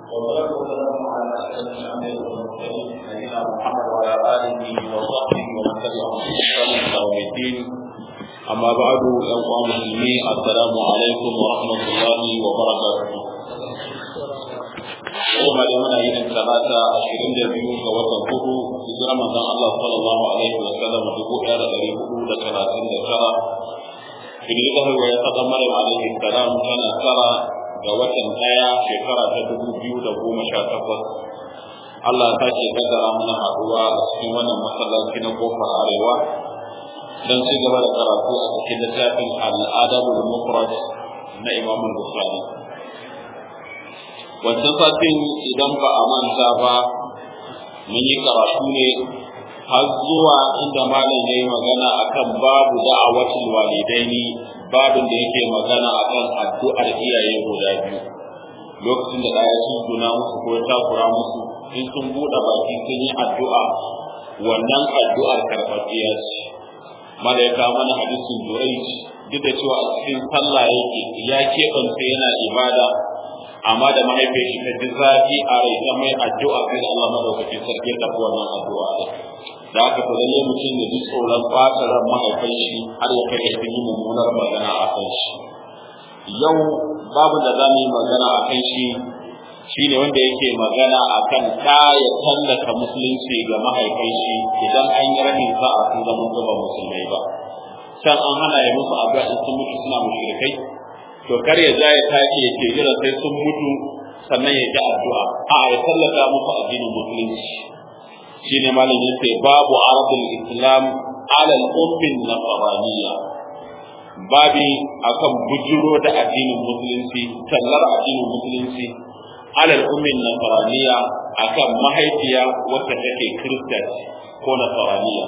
والصلاة والسلام على أشرف الأنبياء والمرسلين نبينا محمد وعلى آله وصحبه ومن تبعهم بإحسان إلى يوم الدين أما بعد أيها المسلمين السلام عليكم ورحمة الله وبركاته kuma da muna yin talata ashirin da biyu ga watan hudu hijira manzon Allah sallallahu alaihi wa sallam dubu ɗaya da ɗari hudu da talatin da tara idan ya zama ya saka Maryam alaihi salam tana tara ga watan ɗaya shekara ta dubu biyu da goma sha takwas Allah ta ce kaddara muna haɗuwa a cikin wannan masallaci na kofar arewa don ci gaba da karatu a cikin littafin al'adabul mufrad na Imam Bukhari wancan satin idan ba a manta ba mun yi karatu ne har zuwa inda malam ya yi magana akan babu da'awatul walidaini babin da yake magana akan addu'ar iyaye guda biyu lokacin da ɗaya sun guna musu ko ya takura musu in sun buɗe baki sun yi addu'a wannan addu'ar karɓaɓɓiya ce mala ya kawo mana hadisin jurai duk da cewa a cikin sallah yake ya keɓance yana ibada amma da mahaifiyar shi ta ji zafi a rai ta mai addu'a sai Allah madaukakin sarki ta wannan addu'a da da aka fa lalle mutum ya ji tsoron ɓata ran mahaifin shi har ya kai ga yi mummunar magana a kan shi yau babu da za mu yi magana a kan shi shine wanda yake magana a kan ta ya tallata musulunci ga mahaifin shi idan an yi rahin sa'a sun zama ba musulmai ba can an hana ya musu addu'a in sun mutu suna mushrikai to kar ya ja ya tashi ya ce jira sai sun mutu sannan ya ji addu'a a ya tallata musu addinin musulunci shine malam yace babu arabul islam ala al-ummin nasraniyya babi akan bujuro da addinin musulunci tallar addinin musulunci ala al-ummin nasraniyya akan mahaifiya wacce take kirista ko nasraniyya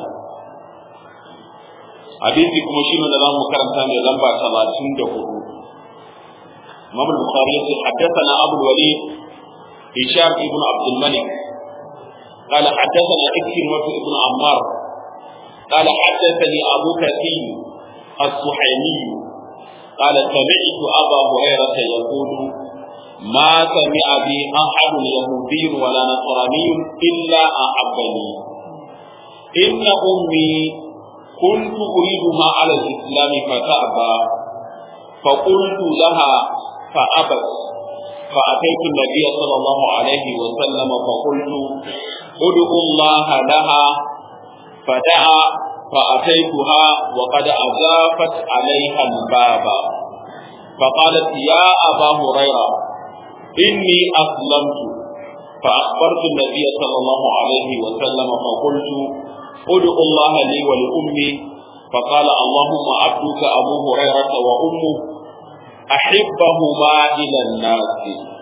hadisi kuma shine da zamu karanta mai lamba 34 امام البخاري حدثنا ابو الوليد هشام بن عبد الملك قال حدثنا إكرمة بن عمار قال حدثني أبو كثير الصحيمي قال سمعت أبا هريرة يقول ما سمع بي أحد يهودي ولا نصراني إلا أحبني إن أمي كنت أريدها على الإسلام فتأبى فقلت لها فأبت فأتيت النبي صلى الله عليه وسلم فقلت ادعوا الله لها فدعا فأتيتها وقد أزافت عليها الباب فقالت يا أبا هريرة إني أسلمت فأخبرت النبي صلى الله عليه وسلم فقلت ادعوا الله لي ولأمي فقال اللهم عبدك أبو هريرة وأمه أحبهما إلى الناس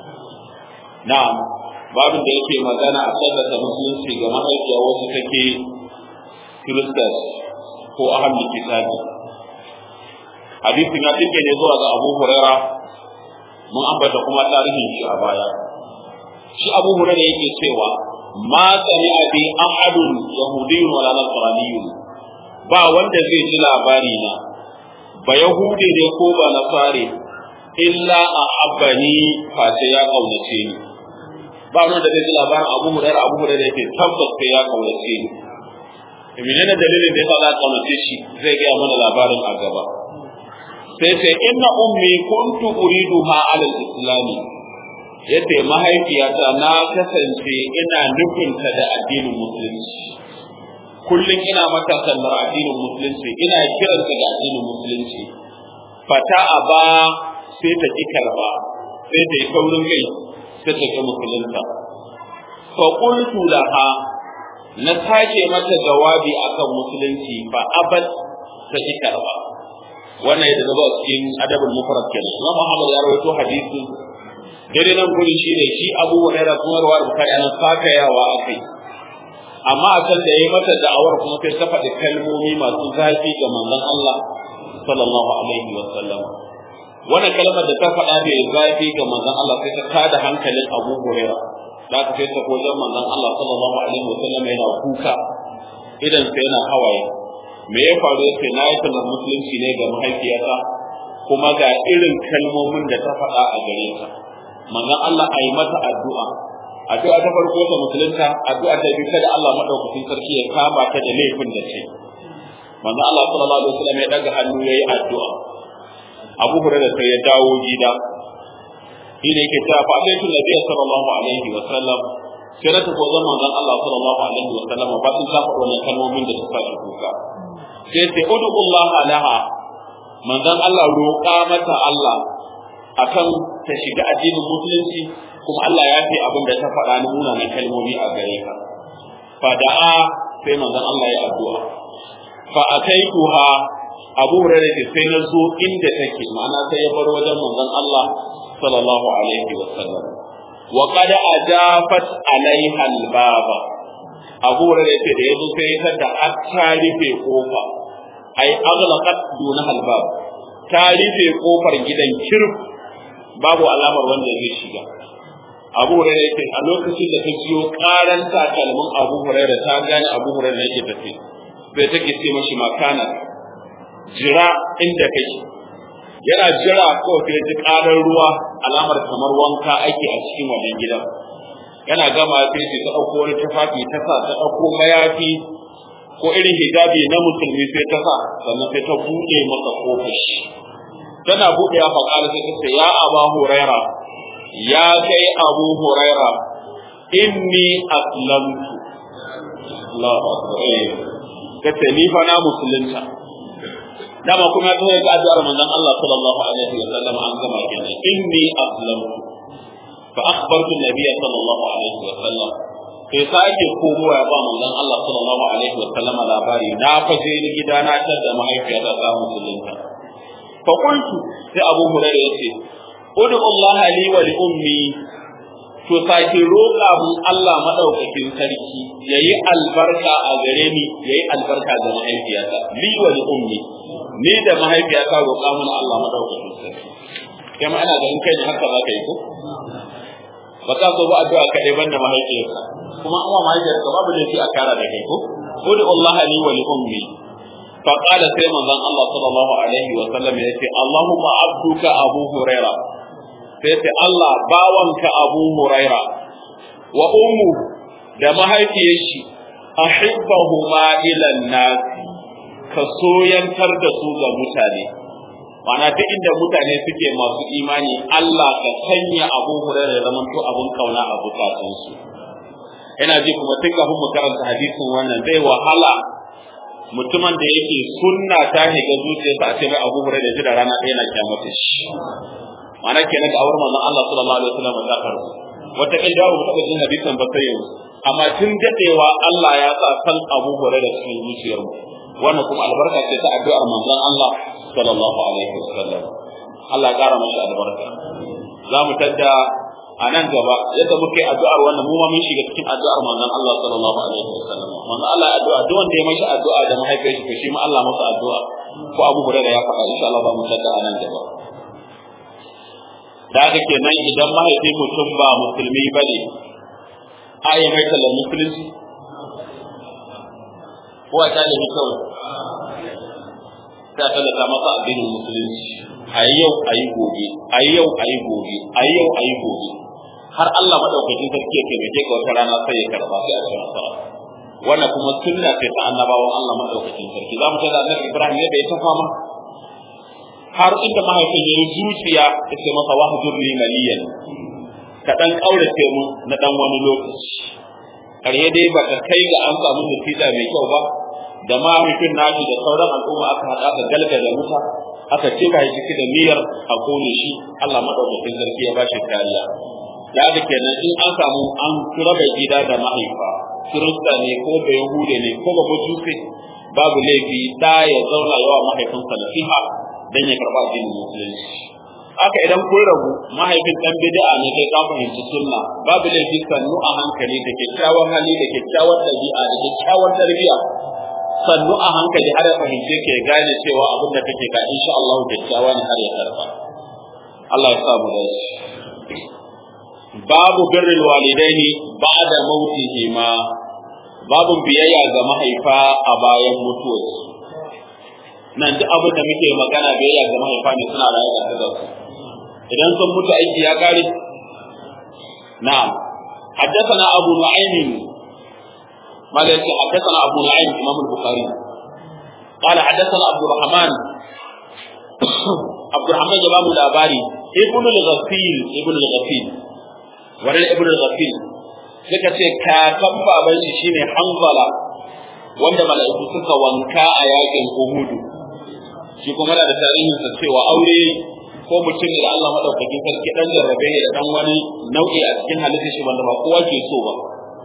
نعم babin da yake magana a tallata musulunci ga mahaifiya wasu take kiristas ko ahalin kitabi hadisin ya tinke ne zuwa ga abu huraira mun ambata kuma tarihin shi a baya shi abu huraira yake cewa ma sami abi ahadun yahudiyyun wala nasraniyyun ba wanda zai ji labari na ba yahudi ne ko ba nasare illa a abbani face ya kaunace ni ba wanda zai ji labarin abu hurairah abu hurairah yake tabbas sai ya kaunace ni menene dalilin da yasa za kaunace shi zai ga mana labarin a gaba sai ce inna ummi kuntu uriduha ala al-islam yace mahaifiyata na kasance ina nufinta da addinin musulunci kullum ina mata sallar addinin musulunci ina kiranta da addinin musulunci fata aba sai ta ki karba sai ta yi kaurin kai sai ta ki musulunta fa qultu laha na sake mata jawabi akan musulunci fa abad ta ki karba wannan yadda zaba cikin adabul mufrad kenan Imam Muhammad ya rawaito hadisi dare nan gurin shi ne shi Abu Hurairah kuma rawar Bukhari an sakayawa akai amma a can da yayi mata da'awar kuma sai ta faɗi kalmomi masu zafi ga manzon Allah sallallahu alaihi wa sallam wannan kalmar da ta faɗa da zafi ga manzon Allah sai ta tada hankalin Abu Hurairah da ka sai ta kojan manzon Allah sallallahu alaihi wa sallam yana kuka idan sai yana hawaye me ya faru yake na yi tallar musulunci ne ga mahaifiyata kuma ga irin kalmomin da ta faɗa a gare ta manzon Allah a yi mata addu'a addu'a ta farko ta musulunta addu'a ta biyu kada Allah madaukakin sarki ya kama ta da laifin da ce manzon Allah sallallahu alaihi wasallam ya daga hannu yayi addu'a Abu Hurairah sai ya dawo gida shi ne yake cewa fa alaihi nabi sallallahu alaihi wasallam sai na tafi wajen manzon Allah sallallahu alaihi wasallam ba sun saba wannan kalmomin da suka shi kuka sai sai ud'ullah laha manzon Allah roƙa mata Allah akan ta shiga addinin musulunci kuma Allah ya fi abin da ta faɗa na munanan kalmomi a gare ka fa da'a sai manzon Allah ya addu'a fa ataituha Abu Hurairah ce sai na zo inda take ma'ana sai ya bar wajen manzon Allah sallallahu alaihi wa sallam wa qad ajafat alaiha albaba Abu Hurairah ce da yazo sai ya tada har ta rufe kofa ai aghlaqat duna albab ta rufe kofar gidan kirf babu alamar wanda zai shiga Abu Hurairah yake a lokacin da ta jiyo karan takalmin Abu Hurairah ta gane Abu Hurairah yake tafi bai take ce mashi makana jira inda kake yana jira ko sai ji karar ruwa alamar kamar wanka ake a cikin wannan gidan yana gama sai ce ta dauko wani tufafi ta sa ta dauko mayafi ko irin hijabi na musulmi sai ta sa sannan sai ta buɗe masa kofar shi tana buɗe ya faƙara sai ta ce ya aba huraira ya kai abu huraira inni aslamtu Allahu akbar kace ni fa na musulunta dama kuma ta ga addu'ar manzon Allah sallallahu alaihi wa sallam an gama kenan inni aslamtu fa akhbartu an-nabiy sallallahu alaihi wa sallam sai sake komowa ya ba manzon Allah sallallahu alaihi wa sallam labari na faje ni gida na tar da mahaifiyata ta musulunta fa qultu sai Abu Hurairah yace ud'u Allah li wa li ummi to sake roƙa mun Allah madaukakin sarki yayi albarka a gare ni yayi albarka ga mahaifiyata li wa li ummi ni da mahaifiyata roƙa mun Allah madaukakin sarki kai ma ana ganin kai ne haka za ka yi ko ba ka so ba addu'a kaɗai banda mahaifiyarka kuma an wa mahaifiyarka babu laifi a kara da kai ko ud'u Allah li wa li ummi fa qala sai manzon Allah sallallahu alaihi wa sallam yace Allahumma abduka Abu Huraira sai ce Allah bawanka Abu Huraira wa ummu da mahaifiyar shi ahibbahuma ila nas ka soyantar da su ga mutane Mana duk inda mutane suke masu imani Allah ka sanya Abu Hurairah ya zama to abun kauna a bukatunsu ina ji kuma tun kafin mu karanta hadisin wannan zai wahala mutumin da yake sunna ta shiga zuciyarsa a ce mai Abu Hurairah ji da rana ɗaya na kyamata shi Mana kenan da awar manzon Allah sallallahu alaihi wasallam ta karu wata kin dawo mu taɓa jin hadisin ba sai yanzu amma tun dadewa Allah ya sa san Abu Hurairah cikin zuciyarmu wannan kuma albarka ce ta addu'ar manzon Allah sallallahu alaihi wasallam Allah ya kara masa albarka za mu tadda a nan gaba yadda muke addu'ar wannan mu ma mun shiga cikin addu'ar manzon Allah sallallahu alaihi wasallam manzon Allah ya addu'a duk wanda ya mashi addu'a da mahaifiyar shi to shi ma Allah masa addu'a ko Abu Hurairah ya faɗa insha Allah ba mu tadda a nan gaba da haka kenan idan mahaifin mutum ba musulmi bane a yi mai tallar musulunci ko a talibi kawai ta tallata masa addinin musulunci a yau a yi gobe a yau a yi gobe a yau a yi gobe har Allah madaukakin sarki ya taimake ka wata rana sai ya karba sai a cikin nasara wannan kuma sunna ce ta annabawan Allah madaukakin sarki za mu ta da annabi Ibrahim yadda ya ta fama har inda mahaifin ya yi zuciya ya ce masa wahjur li maliyan ka dan kaurace mu na dan wani lokaci ƙarye dai ba ka kai ga an samu nutida mai kyau ba da mahaifin nashi da sauran al'umma aka haɗa aka galgala wuta aka ce ba shi da niyyar a kone shi Allah madaukakin sarki ya bashi kariya da haka kenan in an samu an raba gida da mahaifa kirista ne ko da yahude ne ko ba mutusi babu laifi da ya zauna yawa mahaifinsa nasiha dan ya karba addinin musulunci haka idan kun rabu mahaifin dan bid'a ne kai ka fahimci sunna babu laifi sannu a hankali da kyakkyawan hali da kyakkyawan dabi'a da kyakkyawan tarbiyya sannu a hankali har ya fahimce ke gane cewa abin da kake ka insha Allah kyakkyawa ne har ya karba Allah ya sa mu da babu birrul walidaini ba'da mautihima babu biyayya ga mahaifa a bayan mutuwarsu nan duk abin da muke magana biyayya ga mahaifa ne suna raye da su idan sun mutu aiki ya kare na'am حدثنا أبو نعيم ما ليس حدثنا أبو نعيم إمام البخاري قال حدثنا عبد الرحمن عبد الرحمن جباب الأباري ابن الغفيل ابن الغفيل ورد ابن الغفيل suka ce kakan baban shi shine Hanzala wanda mala'iku suka wanka a yakin Uhudu shi kuma da tarihin sa cewa aure ko mutum da Allah madaukakin sarki dan jarrabe ne da dan wani nau'i a cikin halittar shi wanda ba kowa ke so ba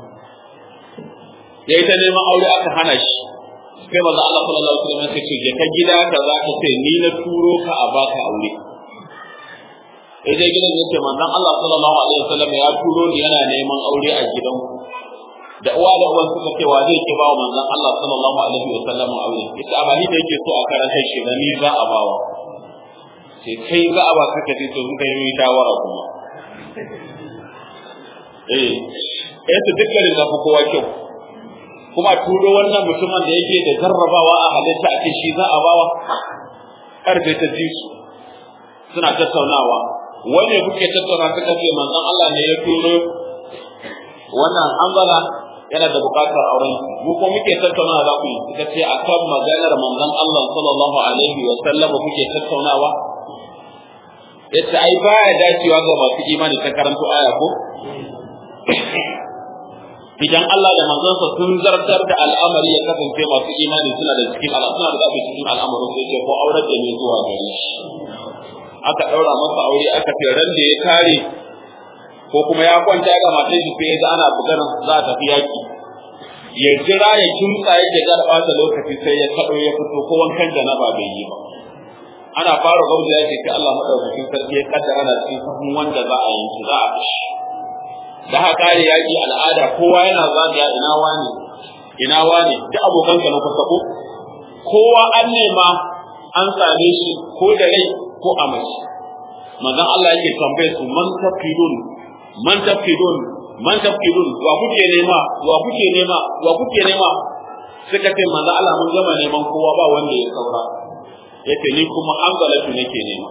yayi ta neman aure aka hana shi sai manzo Allah sallallahu alaihi wasallam ya ce ka gida ka za ka ce ni na turo ka a baka aure idan gidan yake manzon Allah sallallahu alaihi wasallam ya turo ni yana neman aure a gidan da uwa da uwan suka ce wa zai ke ba wa manzon Allah sallallahu alaihi wasallam aure ita amali da yake so a karanta shi da ni za a bawa sai kai za a ba kaka ce to suka yi shawara kuma eh eh to dukkanin da fi kowa kyau kuma turo wannan mutumin da yake da jarrabawa a halitta ake shi za a bawa karfe ta ji su suna tattaunawa wanda kuke tattauna suka ce manzon Allah ne ya turo wannan anzala yana da bukatar auren mu ko muke tattaunawa za ku yi suka ce akan maganar manzon Allah sallallahu alaihi wa sallam kuke tattaunawa yace ai baya dacewa ga masu imani ta karanto aya ko idan Allah da manzonsa sun zartar da al'amari ya kasance masu imani suna da cikin suna da zafi cikin al'amarin sai ce ko aurar da ne zuwa gare shi aka daura masa aure aka ce ran da ya kare ko kuma ya kwanta ga matan shi sai ya ana bugar za a tafi yaki ya jira ya kimtsa yake ga da lokaci sai ya kado ya fito ko wankan janaba bai yi ba ana fara gauda yake sai Allah madaukakin sarki ya kaddara na cikin sahun wanda za a yanki za a fishi da haka kare yaki al'ada kowa yana zagaya ina wani ina wani duk abokan ka na kusa ko kowa an nema an same shi ko da rai ko a mace manzon Allah yake tambaye su man tafidun man tafidun man tafidun wa kuke nema wa kuke nema wa kuke nema suka ce manzon Allah mun gama neman kowa ba wanda ya saura yace ni kuma hanzalatu nake nema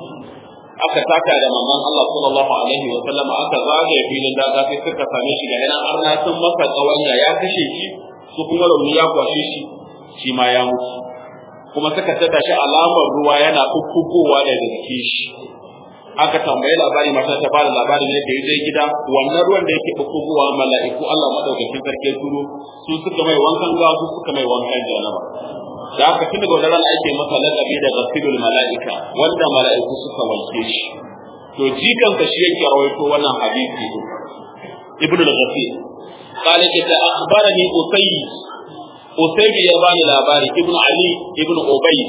aka taka da manzon Allah sallallahu alaihi wa sallam aka zagaye filin daga sai suka same shi ga nan arna sun masa kawanya ya kashe shi su kuma rauni ya kwashe shi shi ma ya mutu kuma suka tada shi alamar ruwa yana kukkugowa daga jikin shi aka tambayi labari mata ta bada labarin yadda ya je gida wannan ruwan da yake kukkugowa mala'iku Allah madaukakin sarki turo su suka mai wankan gawa su suka mai wankan janaba da haka tun daga wannan ake masa laqabi da ghasilul mala'ika wanda mala'iku suka wanke shi to jikan ka shi yake rawaito wannan hadisi ibnu al-ghafir قال كده أخبرني أسيد أسيد يباني لاباري ابن علي ابن أبي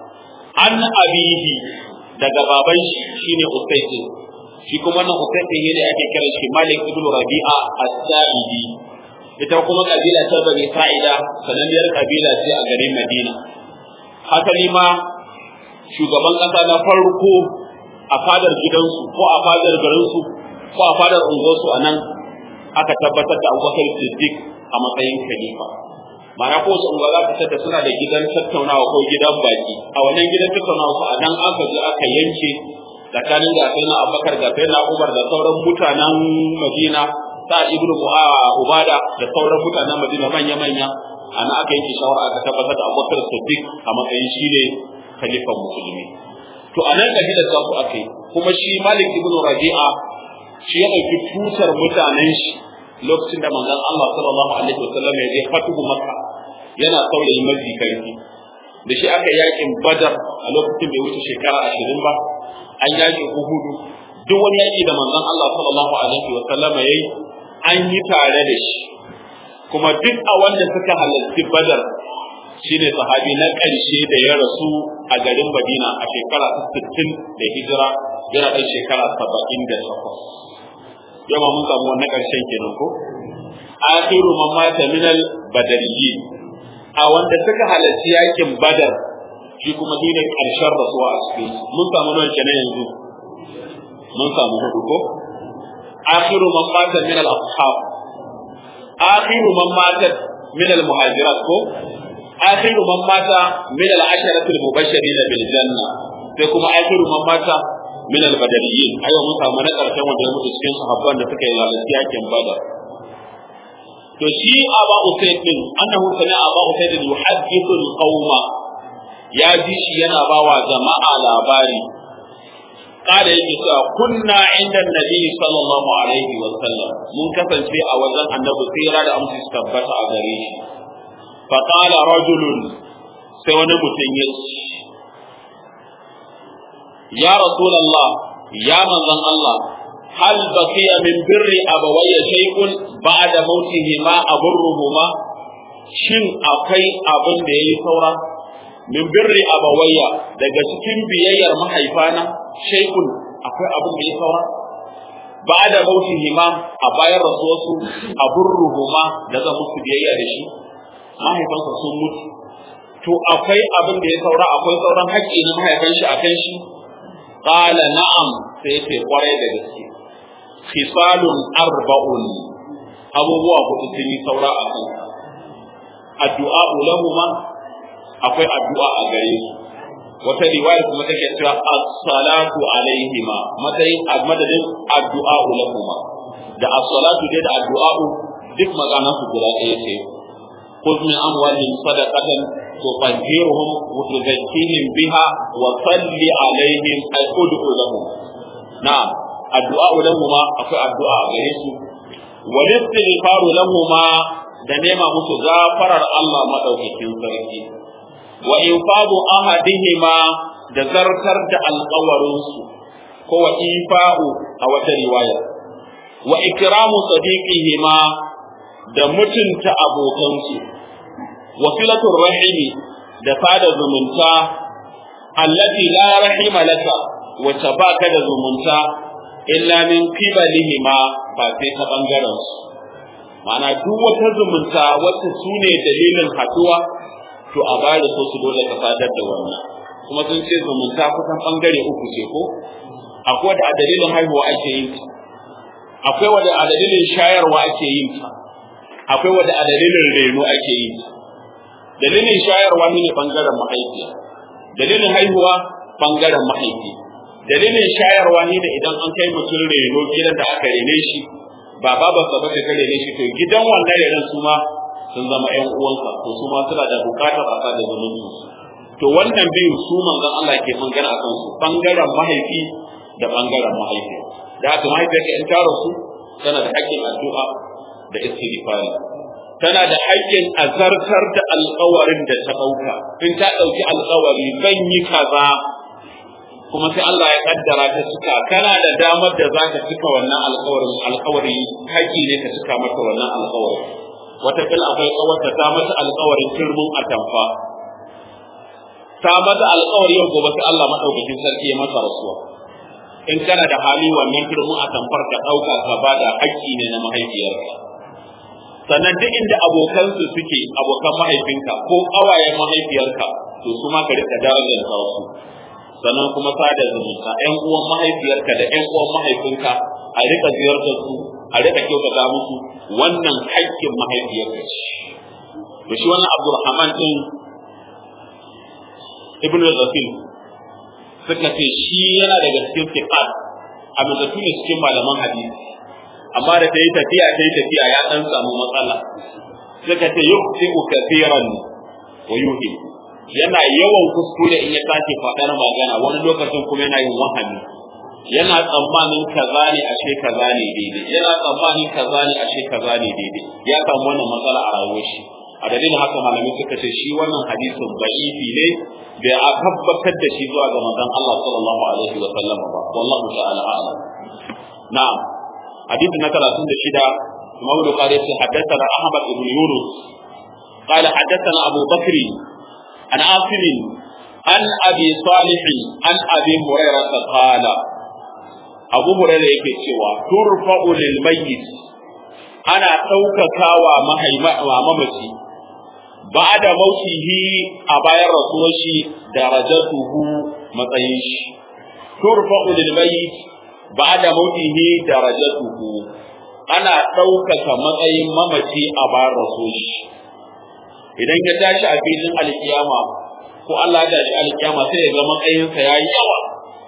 عن أبيه daga baban shi shine Usayd shi kuma nan Usayd ne da ake kira shi Malik ibn Rabi'a as-Sa'idi ita kuma kabila ta Bani Sa'ida sananniyar kabila ce a garin Madina hasali ma shugaban kasa na farko a fadar gidansu ko a fadar garinsu ko a fadar unguwarsu a nan aka tabbatar da Abubakar Siddiq a matsayin khalifa ma'ana ko wasu unguwa za ta suna da gidan tattaunawa ko gidan baki a wannan gidan tattaunawa ko a nan aka je aka yanke tsakanin gasai na Abubakar gasai na Umar da sauran mutanen Madina sa ibnu ubada da sauran mutanen madina manya manya ana aka yanke shawara aka tabbatar da abubakar siddiq a matsayin shi ne khalifan musulmi to a nan kabilar za ku aka yi kuma shi malik ibn rabi'a shi ya ɗauki tutar mutanen shi lokacin da manzon Allah sallallahu alaihi wasallam ya je fatuhu makka yana saurayi mafi karfi da shi aka yakin badar a lokacin bai wuce shekara ashirin ba an yakin uhudu duk wani yaki da manzon Allah sallallahu alaihi wasallam ya yi an yi tare da shi kuma duk a wanda suka halarci badar shine sahabi na ƙarshe da ya rasu a garin Madina a shekara ta 60 da hijira yana ɗan shekara 78 yamma mun samu wannan ƙarshen kenan ko akhiru man mata min al badariyyin a wanda suka halarci yakin badar shi kuma shine ƙarshen rasuwa a cikin mun samu nawa kenan yanzu mun samu hudu ko akhiru man mata min al ashab akhiru man mata min al muhajirat ko akhiru man mata min al asharati al mubashirin bil janna sai kuma akhiru man mata min al-badariyin ayo mun samu na karshen wanda ya mutu cikin sahabban da suka yi halarci yakin badar to shi aba usayd din annahu sami aba usayd yuhaddithu al-qauma ya ji shi yana bawa jama'a labari kada yake cewa kunna inda nabi sallallahu alaihi wa sallam mun kasance a wajen annabi tsira da amsa su tabbata a gare shi fa qala rajulun sai wani mutum ya ce ya rasulullah ya manzon Allah hal baqiya min birri abawayya shay'un ba'da mautihima aburruhuma shin akwai abin da yayi saura min birri abawayya daga cikin biyayyar mahaifana shaikun akwai abin da ya saura ba da mautihima a bayan rasuwarsu a burruhuma da zan musu biyayya da shi mahaifansa sun mutu to akwai abin da ya saura akwai sauran haƙƙi na mahaifan shi akan shi qala na'am sai ya ce kwarai da gaske khisalun arba'un abubuwa hudu sun yi saura a kan addu'a lahuma akwai addu'a a gare su wata riwaya kuma take cewa as-salatu alaihima matsayin madadin addu'a lahuma da as-salatu dai da addu'a duk magana su guda ɗaya ce خذ من أموالهم صدقة تطهرهم وتزكيهم بها وصل عليهم أي ادعو لهم نعم الدعاء لهما أكو الدعاء غيرهم والاستغفار لهما da nema musu gafarar Allah madaukakin sarki wa infadu ahadihima da zartar da alƙawarinsu ko wa ifa'u a wata riwaya wa ikramu sadiqihima da mutunta abokansu wa filatur rahimi da sada zumunta allati la rahima laka wacce baka da zumunta illa min qibalihima ba sai ta bangaren su ma'ana duk wata zumunta wacce su ne dalilin haduwa to a bada so su dole ka sadar da wannan kuma sun ce zumunta kusan bangare uku ce ko akwai da a dalilin haihuwa ake yin ta akwai wanda a dalilin shayarwa ake yin ta akwai wanda a dalilin reno ake yin ta dalilin shayarwa ne bangaren mahaifiya dalilin haihuwa bangaren mahaifi dalilin shayarwa ne da idan an kai mutum reno gidan da aka rene shi ba babarsa ba ta rene shi to gidan wannan renon su ma sun zama ƴan uwansa to su ma suna da bukatar a sa da zumunci to wannan biyu su manzon Allah ke magana akan su bangaren mahaifi da bangaren mahaifi da haka mahaifiyarka in ta rasu tana da haƙƙin addu'a da istighfari tana da haƙƙin azartar da alƙawarin da ta ɗauka in ta ɗauki alƙawari zan yi kaza kuma sai Allah ya kaddara ta cika kana da damar da za ka cika wannan alƙawarin alƙawari haƙƙi ne ka cika mata wannan alƙawari wata kila akwai tsawarta ta mata alƙawarin turmin atamfa ta mata alƙawari yau gobe sai Allah madaukakin sarki ya masa rasuwa in kana da hali wannan turmin atamfar ka ɗauka ka bada haƙƙi ne na mahaifiyarka sannan duk inda abokansu suke abokan mahaifinka ko ƙawayen mahaifiyarka to su ma ka rika darajar su sannan kuma sada zumunta ƴan uwan mahaifiyarka da ƴan uwan mahaifinka a rika ziyartar su a rika kyautata musu wannan haƙƙin mahaifiyarka ce to shi wannan Abdulrahman din Ibn Zafil suka ce shi yana daga cikin fiqat a mazatu ne cikin malaman hadisi amma da ta yi tafiya ta yi tafiya ya dan samu matsala suka ce yuqti'u kathiran wa yuhim yana yawan kuskure in ya tashi faɗar magana wani lokacin kuma yana yin wahami yana tsammanin kaza ne ashe kaza ne daidai yana tsammanin kaza ne ashe kaza ne daidai ya samu wannan matsala a rayuwar shi a dalilin haka malamai suka ce shi wannan hadisin da'ifi ne bai a tabbatar da shi zuwa ga manzon Allah sallallahu alaihi wa sallam ba wallahu ta'ala a'lam na'am hadisi na 36 Imam Bukhari ya ce haddathana Ahmad ibn Yunus قال حدثنا أبو بكر عن عاصم عن أبي صالح عن أبي هريرة قال أبو هريرة yake cewa turfa'u lil mayyit ana ɗaukakawa mamaci ba da mautihi a bayan rasuwar shi darajatuhu matsayin shi turfa'u lil mayyit ba da mautihi darajatuhu ana ɗaukaka matsayin mamaci a bayan rasuwar shi idan ya tashi a filin alkiyama ko Allah ya tashi alkiyama sai ya ga matsayinsa ya yi yawa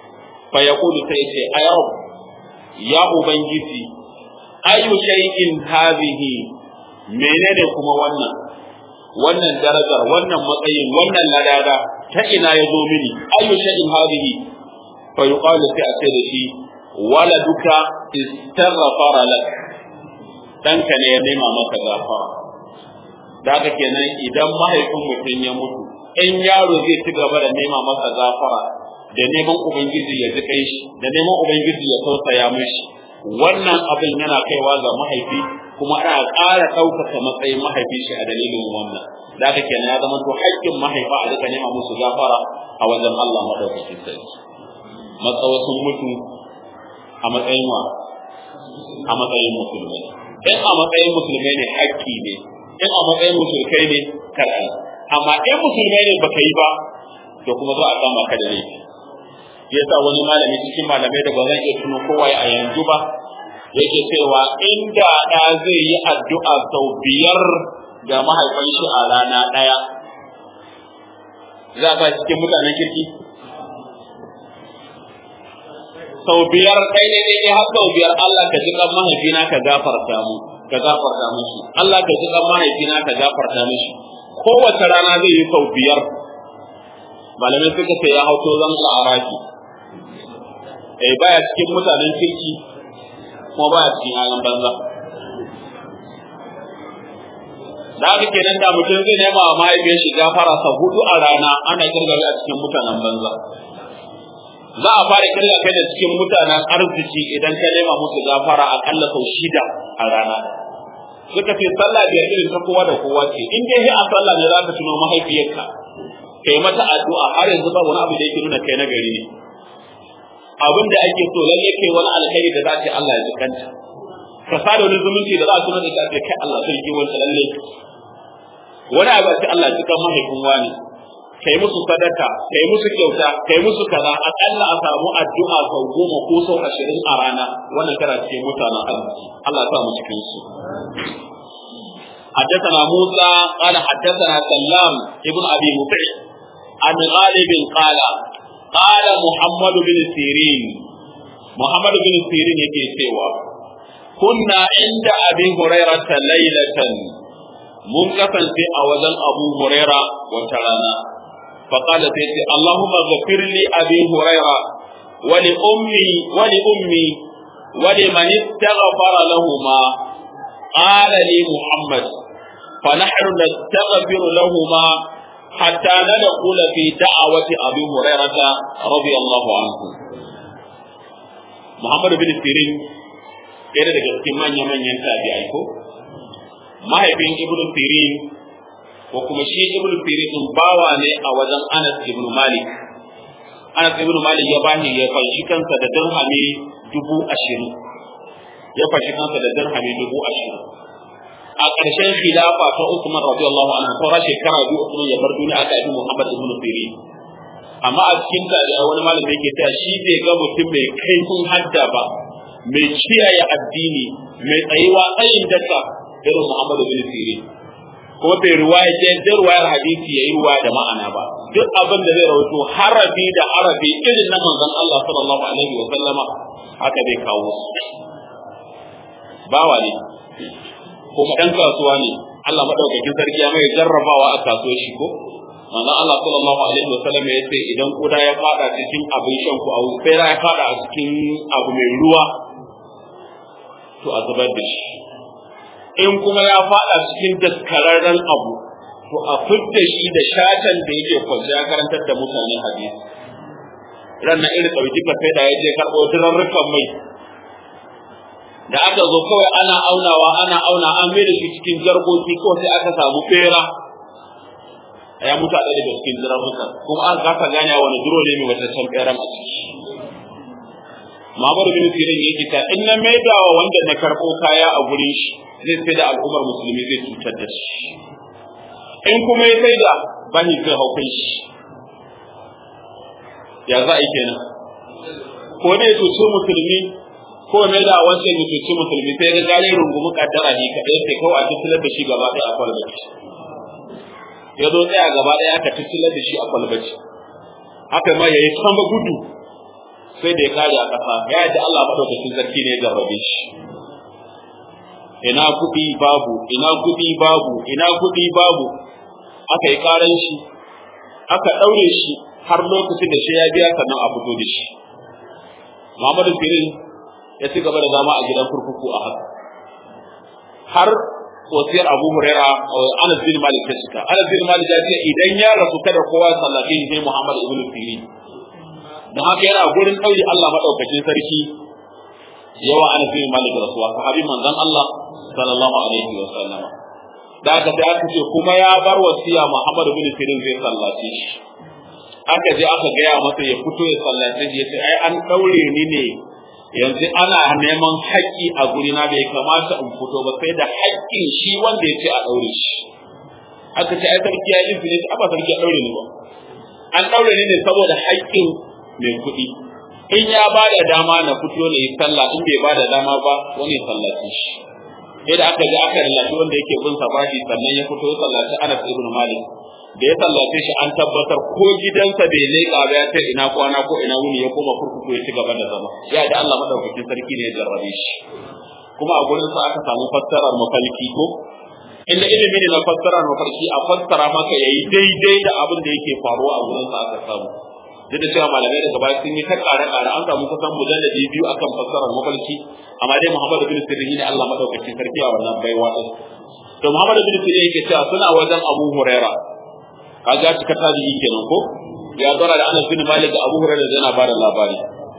fa yaqulu sai ce ayau ya ubangiji ayu shay'in hadhihi menene kuma wannan wannan darajar wannan matsayin wannan ladada ta ina ya zo mini ayu shay'in hadhihi fa yuqalu sai a ce da shi waladuka istaghfara lak danka ne ya nema maka gafara da haka kenan idan mahaifin mutum ya mutu in yaro zai ci gaba da nema masa gafara da neman ubangiji ya ji kai shi da neman ubangiji ya tausaya mishi wannan abin yana kaiwa ga mahaifi kuma ana ƙara ɗaukaka matsayin mahaifi shi a dalilin wannan da haka kenan ya zama to haƙƙin mahaifa a duka nema musu gafara a wajen Allah madaukakin sarki matsawa sun mutu a matsayin wa a matsayin musulmai in a matsayin musulmai ne haƙƙi ne in a matsayin musulkai ne karɓi amma in musulmai ne baka yi ba to kuma za a kama ka da laifi yasa wani malami cikin malamai da ba zan iya tuno kowa a yanzu ba yake cewa inda ɗa zai yi addu'a sau biyar ga mahaifan shi a rana ɗaya za ka cikin mutanen kirki sau biyar ɗai ne ne har sau biyar Allah ka ji kan mahaifina ka gafarta mu ka gafarta mishi Allah ka ji kan mahaifina ka gafarta mishi kowace rana zai yi sau biyar malamai suka ce ya hauto zan arafi eh baya cikin mutanen kirki kuma baya cikin ayan banza da haka kenan da mutum zai nema wa mahaifiyar shi gafara sau hudu a rana ana kirgari a cikin mutanen banza za a fara kirga kai da cikin mutanen arziki idan ka nema musu gafara akalla sau shida a rana suka ce sallah biyar irin ta kowa da kowa ce in dai a sallah ne za ka tuno mahaifiyarka kai mata addu'a har yanzu ba wani abu da yake nuna kai na gari ne abin da ake so lalle kai wani alkhairi da za ce Allah ya zikanta ka sada wani zumunci da za a tuna da ta kai Allah sai ki wani lalle wani abu sai Allah ya zika mahaifin wani kai musu sadaka kai musu kyauta kai musu kaza akalla a samu addu'a sau goma ko sau ashirin a rana wannan kana cikin mutanen arziki Allah ya sa mu cikin su حدثنا موسى قال حدثنا سلام ابن ابي مطيع عن غالب قال قال محمد بن سيرين محمد بن سيرين يكي سوى كنا عند ابي هريره ليله mun kasance a wajen abu huraira wata rana فقال سيدي اللهم اغفر لي ابي هريره ولامي ولامي ولمن استغفر لهما قال لي محمد فنحن نستغفر لهما حتى ندخل في دعوة أبي هريرة رضي الله عنه محمد بن سيرين ɗaya daga cikin manya-manyan tabi'ai ko mahaifin ibnu sirin ko kuma shi ibnu sirin din bawa ne a wajen anas ibnu malik anas ibnu malik ya bani ya fanshi kansa da dirhami dubu ashirin ya fashi kansa da dirhami dubu ashirin a ƙarshen khilafa ta Usman radiyallahu anhu saura shekara biyu Usman ya bar duniya aka yi Muhammad ibn Sirin amma a cikin ta da wani malami yake cewa shi bai ga mutum mai kaifin hadda ba mai kiyaye addini mai tsayuwa tsayin daka irin Muhammad ibn Sirin kuma bai ruwaya ce da ruwayar hadisi yayi ruwa da ma'ana ba duk abin da zai rawaito harafi da harafi irin na manzon Allah sallallahu alaihi wa sallama haka bai kawo bawa ne kuma ɗan kasuwa ne Allah madaukakin sarki ya mai jarrabawa a kasuwar shi ko manzon Allah sallallahu alaihi wasallam ya ce idan kuda ya fada cikin abin shan ku a tsira ya fada a cikin abu mai ruwa to a zubar da shi in kuma ya fada cikin daskararren abu to a fidda shi da shatan da yake kwance ya karantar da mutane hadisi ranar irin ɗauki kafe da ya je karɓo turarrukan mai da aka zo kawai ana aunawa ana auna an mai da shi cikin jargoki ko sai aka samu fera ya mutu a daga cikin jirafuka kuma an kasa gane wani duro ne mai wata can feran a ciki Mamar bin Sirin yake ta in na maida wa wanda na karɓo kaya a gurin shi zai sai da al'ummar musulmi zai cutar da shi in kuma ya sai da bani zai haukai shi ya za a yi kenan ko ne ya cuci musulmi ko mai da wancan ya cuci musulmi sai ga gane rungumi kaddara ne kaɗai sai kawai a tattalar da shi gaba ɗaya a kwalbaci ya zo tsaya gaba ɗaya aka tattalar da shi a kwalbaci haka ma ya yi sama gudu sai da ya kare a ƙasa ya ji Allah madaukakin sarki ne ya jarrabe shi ina kuɗi babu ina kuɗi babu ina kuɗi babu aka yi ƙaran shi aka ɗaure shi har lokacin da shi ya biya sannan a fito da shi Muhammadu Sirin ya ci gaba da zama a gidan kurkuku a haka har wasiyar Abu Huraira Anas bin Malik ta cika Anas bin Malik ya ce idan ya rasu kada kowa ya sallafe shi sai Muhammad ibn Sirin dan haka yana gurin ɗauri Allah madaukakin sarki yawa Anas bin Malik rasuwa sahabi manzon Allah sallallahu alaihi wa sallama da aka sai aka ce kuma ya bar wasiya Muhammad ibn Sirin zai sallace shi aka je aka gaya masa ya fito ya sallace shi yace ai an daure ni ne yanzu ana neman haƙƙi a guri na bai kamata in fito ba sai da haƙƙin shi wanda ya ce a daure shi aka ce ai sarki ya yi izini a ba sarki ya daure ni ba an daure ni ne saboda haƙƙin mai kuɗi in ya ba da dama na fito na yi sallah in bai ba da dama ba wani ya sallace shi sai da aka je aka lallaci wanda yake bin sa bashi sannan ya fito ya sallaci Anas ibn Malik da ya sallace shi an tabbatar ko gidansa bai leƙa ba ya ce ina kwana ko ina wuni ya koma kurkuku ya ci gaba da zama ya da Allah madaukakin sarki ne ya jarrabe shi kuma a gurin sa aka samu fassarar mafalki ko inda ilimi ne na fassarar mafarki a fassara maka yayi daidai da abin da yake faruwa a gurin sa aka samu duk da cewa malamai daga baya sun yi ta ƙare ƙare an samu kusan mujalladi biyu akan fassarar mafarki amma dai Muhammad bin Sirin ne Allah madaukakin sarki a wannan baiwa din to Muhammad bin Sirin yake cewa suna wajen Abu Huraira kaga cika tabi'i kenan ko ya tsara da Anas bin Malik da Abu Huraira da yana bada labari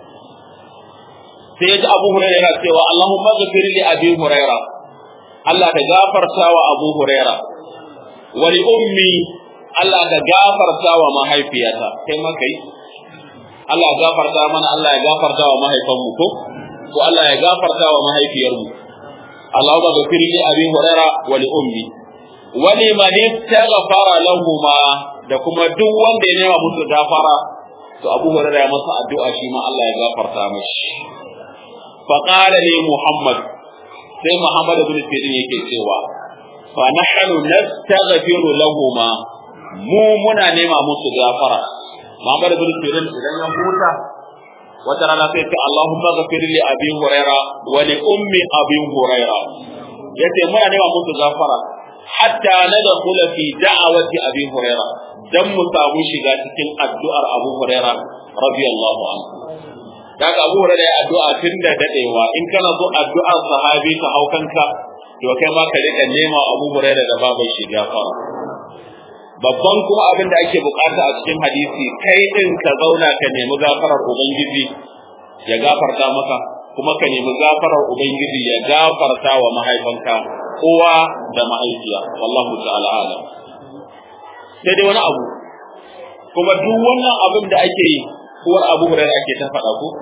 sai ya ji Abu Huraira yana cewa Allahumma ghfir li Abi Huraira Allah ka gafarta wa Abu Huraira wa li ummi Allah ka gafarta wa mahaifiyata kai ma kai Allah ya gafarta mana Allah ya gafarta wa mahaifanmu ko ko Allah ya gafarta wa mahaifiyarmu Allahumma ghfir li Abi Huraira wa li ummi wa liman istaghfara lahumma da kuma duk wanda ya nema musu gafara to Abu Hurairah ya masa addu'a shi ma Allah ya gafarta mashi fa qala li Muhammad sai Muhammad ibn Sirin yake cewa fa nahnu nastaghfiru lahumma mu muna nema musu gafara Muhammad ibn Sirin idan ya huta wata rana sai ce Allahumma ghafir li Abi Hurairah wa li ummi Abi Hurairah yace muna nema musu gafara hatta nadkhula fi da'awati Abi Hurairah dan mu samu shiga cikin addu'ar Abu Hurairah radiyallahu anhu daga Abu Hurairah ya addu'a tun da dadewa in kana so addu'ar sahabi ka hau kanka to kai ma ka rika nema Abu Hurairah da babu shiga fara babban kuma abin da ake bukata a cikin hadisi kai din ka zauna ka nemi gafarar ubangiji ya gafarta maka kuma ka nemi gafarar ubangiji ya gafarta wa mahaifanka uwa da mahaifiya wallahu ta'ala alam sai dai wani abu kuma duk wannan abin da ake yi uwar abu huraira ake ta faɗa ko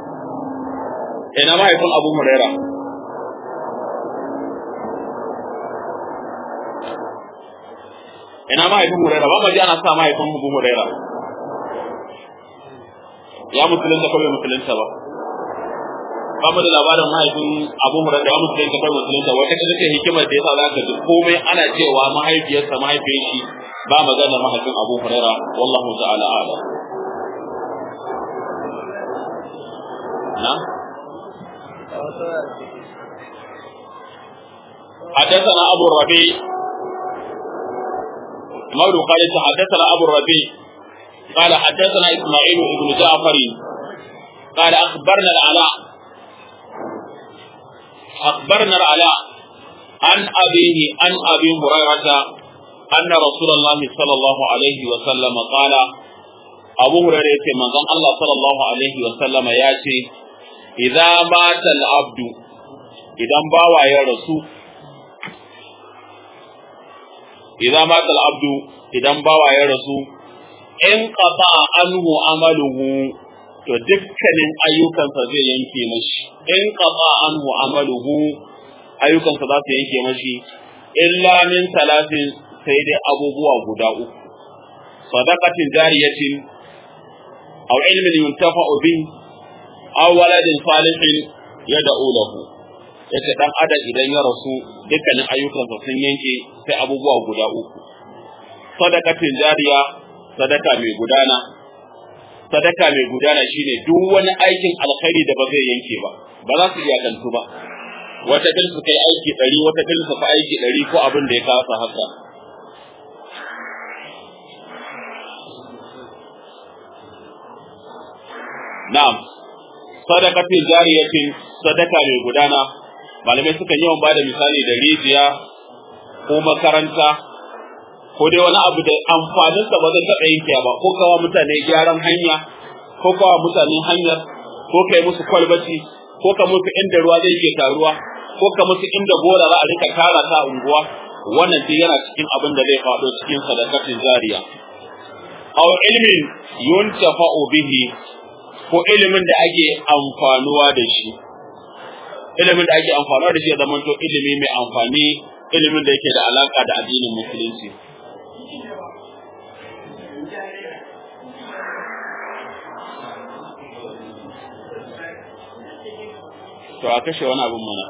ina mahaifin abu huraira ina mahaifin huraira ba ma ji ana sa mahaifin abu huraira ya musulunta ko bai musulunta ba ba mu da labarin mahaifin abu huraira ya musulunta ko bai musulunta wata kaza ce hikimar da yasa zaka ji komai ana cewa mahaifiyarsa mahaifiyar shi ba magana mahaifin abu huraira wallahu ta'ala ala na حدثنا أبو الربيع مولو قال حدثنا أبو الربيع قال حدثنا إسماعيل بن جعفر قال أخبرنا العلاء أخبرنا العلاء عن أبيه عن أبي هريرة أن رسول الله صلى الله عليه وسلم قال أبو هريرة من الله صلى الله عليه وسلم ياتي إذا مات العبد إذا باوى يا رسول إذا مات العبد إذا باوى يا رسول إن قطع عنه عمله to dukkanin ayyukansa zai yanke mashi in qata anhu amaluhu ayyukansa za su yanke mashi illa min talatin sai dai abubuwa guda uku sadaqatin jariyatin aw ilmin yuntafa'u bi aw waladin salihin yad'u lahu yace dan adam idan ya rasu dukkanin ayyukansa sun yanke sai abubuwa guda uku sadaqatin jariya sadaka mai gudana sadaka mai gudana shine duk wani aikin alkhairi da ba zai yanke ba ba za su iyakantu ba wata bil su kai aiki ɗari wata bil su kai aiki ɗari ko abin da ya kasa haka na'am sadaqatin jariyatin sadaka mai gudana malamai suka yawan bada misali da rijiya ko makaranta ko dai wani abu da amfaninsa ba zai taɓa yanke ba ko kawa mutane gyaran hanya ko kawa mutane hanyar ko kai musu kwalbati ko ka musu inda ruwa zai ke taruwa ko ka musu inda gora za a rika tara ta unguwa wannan duk yana cikin abin da zai faɗo cikin sadakatin jariya aw ilmin yuntafa'u bihi ko ilimin da ake amfanuwa da shi ilimin da ake amfanuwa da shi ya zama to ilimi mai amfani ilimin da yake da alaka da addinin musulunci to a kashe wani abin mana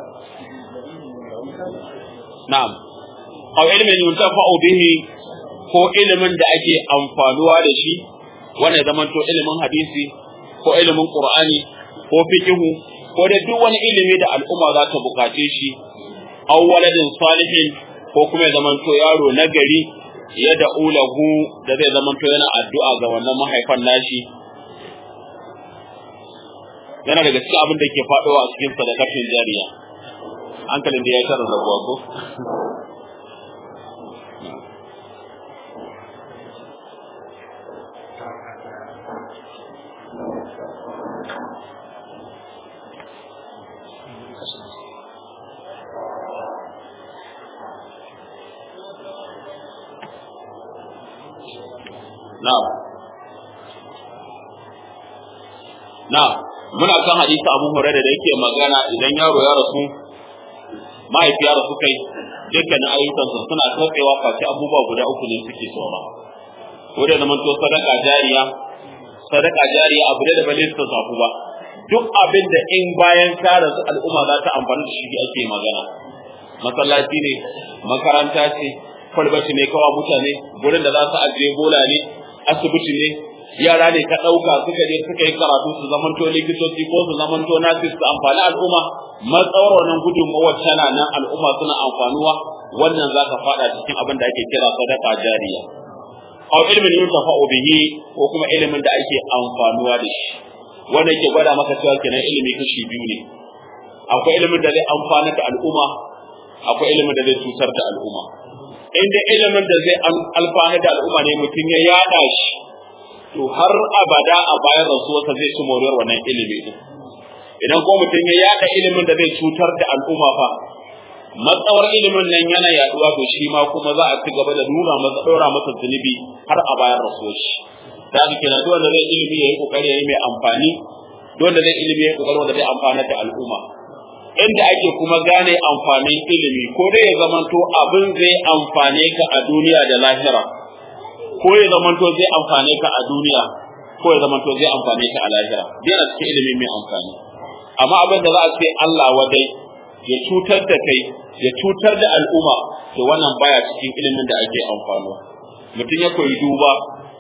na'am aw ilmin yuntafa'u bihi ko ilimin da ake amfanuwa da shi wannan zaman to ilimin hadisi ko ilimin qur'ani ko fiqhu ko da duk wani ilimi da al'umma za ta bukace shi aw waladin salihin ko kuma ya zaman to yaro na gari ya da ulahu da zai zaman to yana addu'a ga wannan mahaifan nashi yana daga cikin abin da ke faɗowa a cikin sadakatin jariya hankalin da ya tara rabuwa ko Na'am. Na'am. Muna kan hadisi Abu Hurairah da yake magana idan yaro ya rasu mahaifi ya rasu kai dukkan ayyukansa suna tsotsewa face abubuwa guda uku ne suke saura. Ko da zaman to sadaka jariya sadaka jariya abu da ba lissa zafu ba. Duk abin da in bayan ka rasu al'umma za ta amfani da shi ake magana. Masallaci ne, makaranta ce, kwalbati ne kawa mutane, gurin da za su ajiye bola ne, asibiti ne yara ne ka ɗauka suka je suka yi karatu su zamanto likitoci ko su zamanto nasis su amfani al'umma matsawar wannan gudunmawar tana nan al'umma suna amfanuwa wannan za ka faɗa cikin abin da ake kira sadaka jariya aw ilmin yuntafa'u bihi ko kuma ilimin da ake amfanuwa da shi wanda yake gwada maka cewa kenan ilimi kashi biyu ne akwai ilimin da zai amfana da al'umma akwai ilimin da zai cutar da al'umma inda ilimin da zai alfana da al'umma ne mutum ya yada shi to har abada a bayan rasuwarsa zai ci moriyar wannan ilimi din idan ko mutum ya yada ilimin da zai cutar da al'umma fa matsawar ilimin nan yana yaduwa to shi ma kuma za a ci gaba da nuna masa ɗora masa zunubi har a bayan rasuwar shi da haka kenan duk wanda zai ilimi ya yi kokari ya yi mai amfani duk wanda zai ilimi ya yi kokari wanda zai amfana da al'umma inda ake kuma gane amfanin ilimi ko dai ya zamanto abin zai amfane ka a duniya da lahira ko ya zamanto zai amfane ka a duniya ko ya zamanto zai amfane ka a lahira dai cikin ilimi mai amfani amma abin da za a ce Allah wadai ya cutar da kai ya cutar da al'umma to wannan baya cikin ilimin da ake amfano mutum ya koyi duba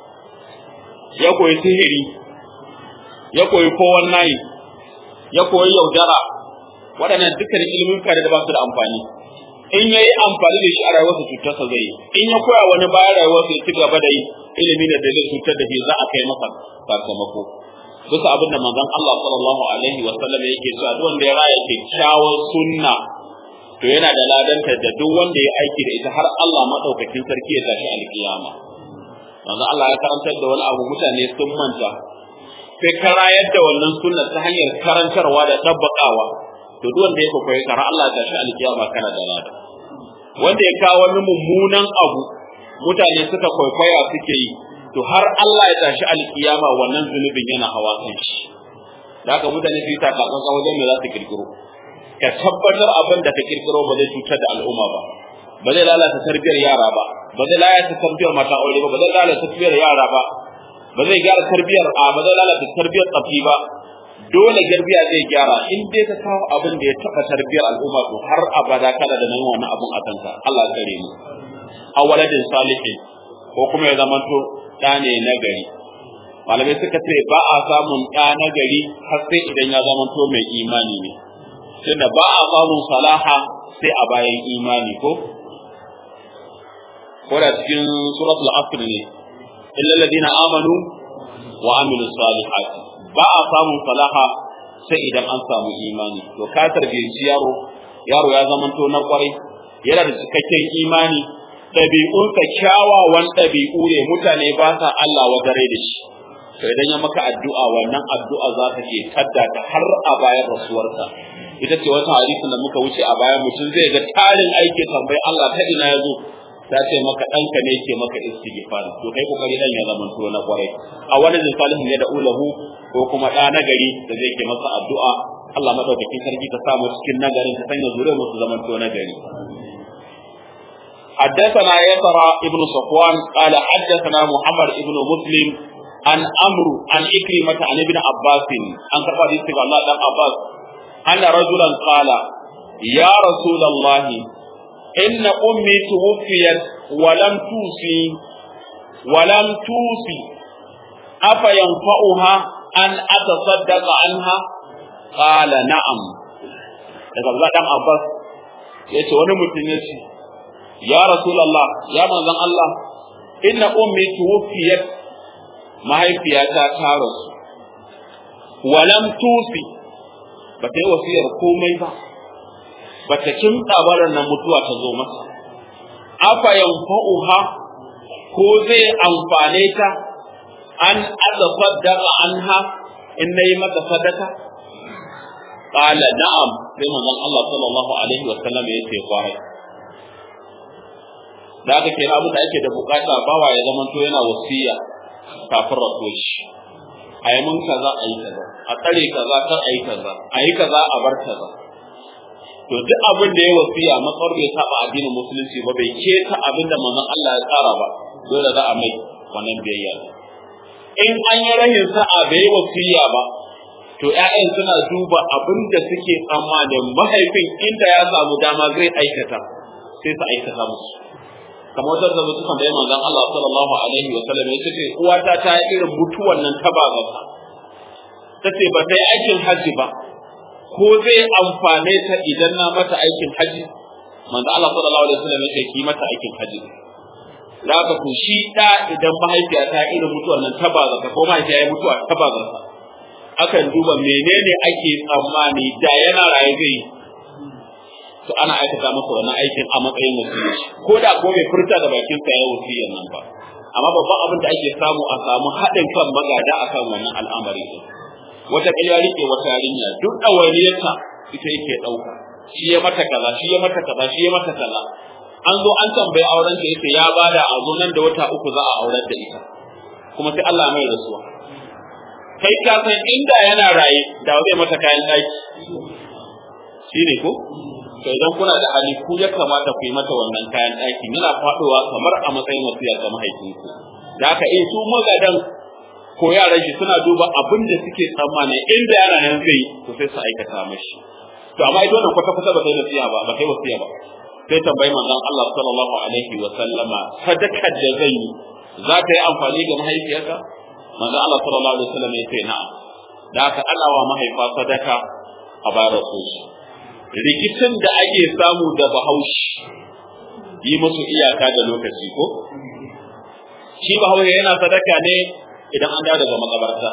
ya koyi sihiri ya koyi kowan nayi ya koyi yaudara waɗannan dukkan ilimin kare da ba su da amfani in ya yi amfani da shi a rayuwarsa cutarsa zai yi in ya koya wani bayan rayuwarsa ya ci gaba da yi ilimi da zai cutar da shi za a kai masa sakamako bisa abin da manzon Allah sallallahu alaihi wa sallam yake cewa duk wanda ya raya kyakkyawar sunna to yana da ladanta da duk wanda ya aiki da ita har Allah madaukakin sarki ya tashi alkiyama manzon Allah ya karantar da wani abu mutane sun manta sai ka rayar da wannan sunna ta hanyar karantarwa da tabbakawa to duk wanda ya koyi kara Allah ya tashi alkiyama kana da lada wanda ya kawo wani mummunan abu mutane suka kwaikwaya suke yi to har Allah ya tashi alkiyama wannan zunubin yana hawa kan shi da haka mutane su yi takatsantsan wajen me za su kirkiro ka tabbatar abin da ka kirkiro ba zai cutar da al'umma ba ba zai lalata tarbiyar yara ba ba zai lalata tarbiyar mata aure ba ba zai lalata tarbiyar yara ba ba zai gyara tarbiyar a ba zai lalata tarbiyar tsafi ba dole garbiya zai gyara in dai ka kawo abin da ya taba tarbiyar al'umma to har abada kada da nan wannan abun a kanka Allah ya kare mu a waladin salihin ko kuma ya zamanto da ne na gari malamai suka ce ba a samun ɗa na gari har sai idan ya zama to mai imani ne tunda ba a samun salaha sai a bayan imani ko ko da cikin suratul asr ne illa alladhina amanu wa amilu salihat ba a samun salaha sai idan an samu imani to ka tarbiyyaci yaro yaro ya zama to na kwarai yana da cikakken imani ɗabi'unsa kyawawan ɗabi'u ne mutane ba sa Allah wa gare da shi to idan ya maka addu'a wannan addu'a za ta ke tadda ta har a bayan rasuwarsa ita ce wata hadisin da muka wuce a baya mutum zai ga tarin aiki tambayi Allah ta ina ya zo ta ce maka ɗanka ne ke maka istighfar to kai kokari dan ya zama to na kwarai a wani salihin ya da ulahu ko kuma ɗa na gari da zai ke masa addu'a Allah madaukakin sarki ka samu cikin nagarin ka sanya zuriyar musu zaman to na gari حدثنا يسرى ابن صفوان قال حدثنا محمد ابن مسلم عن أمر عن إكرمة عن ابن عباس عن كفار الله بن عباس أن رجلا قال يا رسول الله إن أمي توفيت ولم توصي ولم توصي أفينفعها أن أتصدق عنها قال نعم daga Allah dan Abbas ya ce wani mutum ya ce ya Rasulallah ya manzon Allah inna ummi tuwfiyat mahaifiyata ta rasu walam tusi ba ta yi wasiyar komai ba ba ta kimta barar nan mutuwa ta zo masa afa yanfa'uha ko zai amfane ta an aza sadaka anha in nayi mata sadaka qala na'am sai manzon Allah sallallahu alaihi wa sallam ya ce kwarai da aka kira abin da ake da bukata bawa ya zama to yana wasiya kafin rasuwar shi a yi mun kaza a yi kaza a tsare kaza kar a yi kaza a yi kaza a bar kaza to duk abin da ya wasiya matsar bai saba addinin musulunci ba bai keta abin da manzon Allah ya tsara ba dole za a mai wannan biyayya in an yi rahin sa'a bai wasiya ba to ƴaƴan suna duba abin da suke tsammanin mahaifin inda ya samu dama zai aikata sai su aikata musu kamar wata da mutu tambaye manzon Allah sallallahu alaihi wa sallam yace ce uwata ta yi irin mutuwan nan ta bazata tace ba ta yi aikin haji ba ko zai amfane ta idan na mata aikin haji manzon Allah sallallahu alaihi wa sallam yace ki mata aikin haji da ka ku shi da idan mahaifiya ta irin mutuwan nan ta bazata ko mahaifiya ya mutuwa ta bazata akan duba menene ake tsammani da yana raye zai to ana aikata masa wannan aikin a matsayin wasiyya ko da ko bai furta da bakin sa ya wasiyyan nan ba amma babban abin da ake samu a samu haɗin kan magada akan wannan al'amari din wata ƙilya rike wata yarinya duk ɗawainiyarta ita yake ɗauka shi ya mata kaza shi ya mata kaza shi ya mata kaza an zo an tambayi auren ta yace ya bada a zo nan da wata uku za a aurar da ita kuma sai Allah mai rasuwa kai ka san inda yana raye da zai mata kayan ɗaki shine ko to idan kuna da hali ku ya kamata ku yi mata wannan kayan ɗaki yana faɗowa kamar a matsayin wasiya ga mahaifinku da haka in su magadan ko yaran shi suna duba abin da suke tsammani inda yana nan zai to sai su aikata mashi to amma idan wannan kwata kwata ba sai wasiya ba ba sai wasiya ba sai tambayi manzon Allah sallallahu alaihi wa sallama sadakar da zai yi za ta yi amfani ga mahaifiyarka manzon Allah sallallahu alaihi wa sallam ya ce na'am da haka ana wa mahaifa sadaka a bayar rasul rikicin da ake samu da bahaushe yi musu iyaka da lokaci ko shi bahaushe yana sadaka ne idan an dawo daga makabarta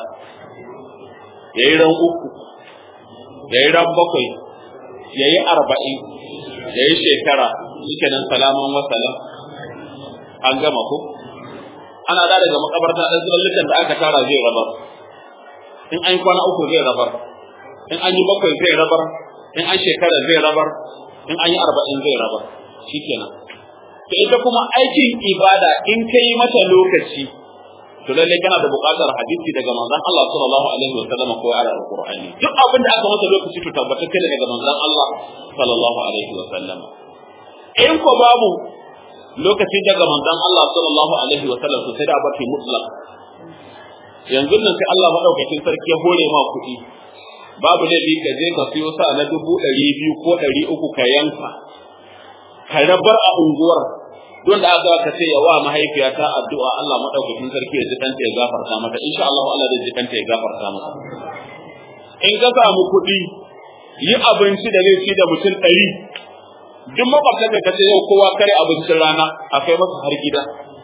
ya yi ran uku ya yi ran bakwai ya yi arba'in ya yi shekara shi nan salaman wasalam an gama ko ana da daga makabarta ɗan zulallukan da aka tara zai rabar in an yi kwana uku zai rabar in an yi bakwai zai rabar in an shekara zai rabar in an yi arba'in zai rabar shi kenan to ita kuma aikin ibada in ka yi mata lokaci to lallai kana da buƙatar hadisi daga manzon Allah sallallahu alaihi wa sallam ko ayar alqur'ani duk abin da aka masa lokaci to tabbatar kai daga manzon Allah sallallahu alaihi wa sallam in ko babu lokaci daga manzon Allah sallallahu alaihi wa sallam to sai da baki mutlaq yanzu nan sai Allah madaukakin sarki ya hore ma kuɗi babu laifi ka je ka siyo sa na dubu ɗari biyu ko ɗari uku ka yanka ka rabar a unguwar don da aka ka ce yawa mahaifiyata addu'a Allah madaukakin sarki ya ji kanta ya gafarta mata insha Allah Allah zai ji kanta ya gafarta mata in ka samu kuɗi yi abinci da zai ci da mutum ɗari duk makwabtan da ka ce yau kowa kare abincin rana a kai masa har gida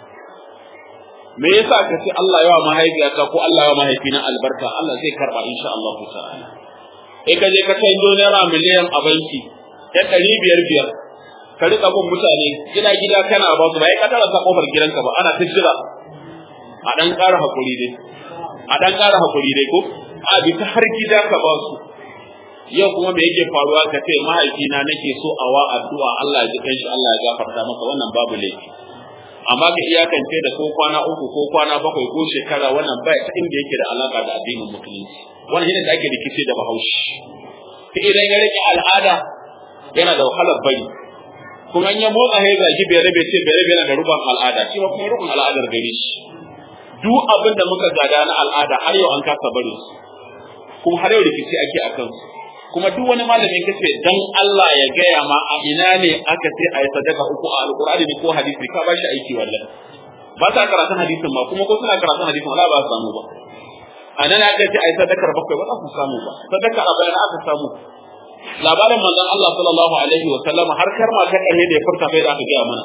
me yasa ka ce Allah yawa mahaifiyata ko Allah yawa mahaifina albarka Allah zai karba insha Allah ta'ala in ka je ka kai naira miliyan a banki ya ɗari biyar biyar ka riƙa bin mutane gida gida kana ba su ba ya kadara sa kofar gidanka ba ana ta jira a dan ƙara hakuri dai a dan ƙara hakuri dai ko a bi ta har gida ka ba su yau kuma me yake faruwa ka ce mahaifina nake so a wa addu'a Allah ya ji kanshi Allah ya gafarta masa wannan babu laifi amma ka iyakance da ko kwana uku ko kwana bakwai ko shekara wannan ba ta inda yake da alaka da addinin musulunci wannan shine da ake rikice da bahaushe ta idan ya rike al'ada yana da wahalar bari kuma in ya motsa ya zagi bai rabe ce bai rabe yana da rubon al'ada shi ma kuma rubon al'adar gare shi duk abin da muka gada na al'ada har yau an kasa bari kuma har yau rikici ake a kansu kuma duk wani malami kace dan Allah ya gaya ma a ina ne aka ce a yi sadaka uku a alqur'ani ne ko hadisi ka ba shi aiki wallahi ba sa karatun hadisin ma kuma ko suna karatun hadisin wala ba su samu ba a nan aka ce a yi sadakar bakwai ba za su samu ba sadakar a bayan aka samu labarin manzon Allah sallallahu alaihi wa sallam har karma ta ƙarhe da ya furta kai da aka gaya mana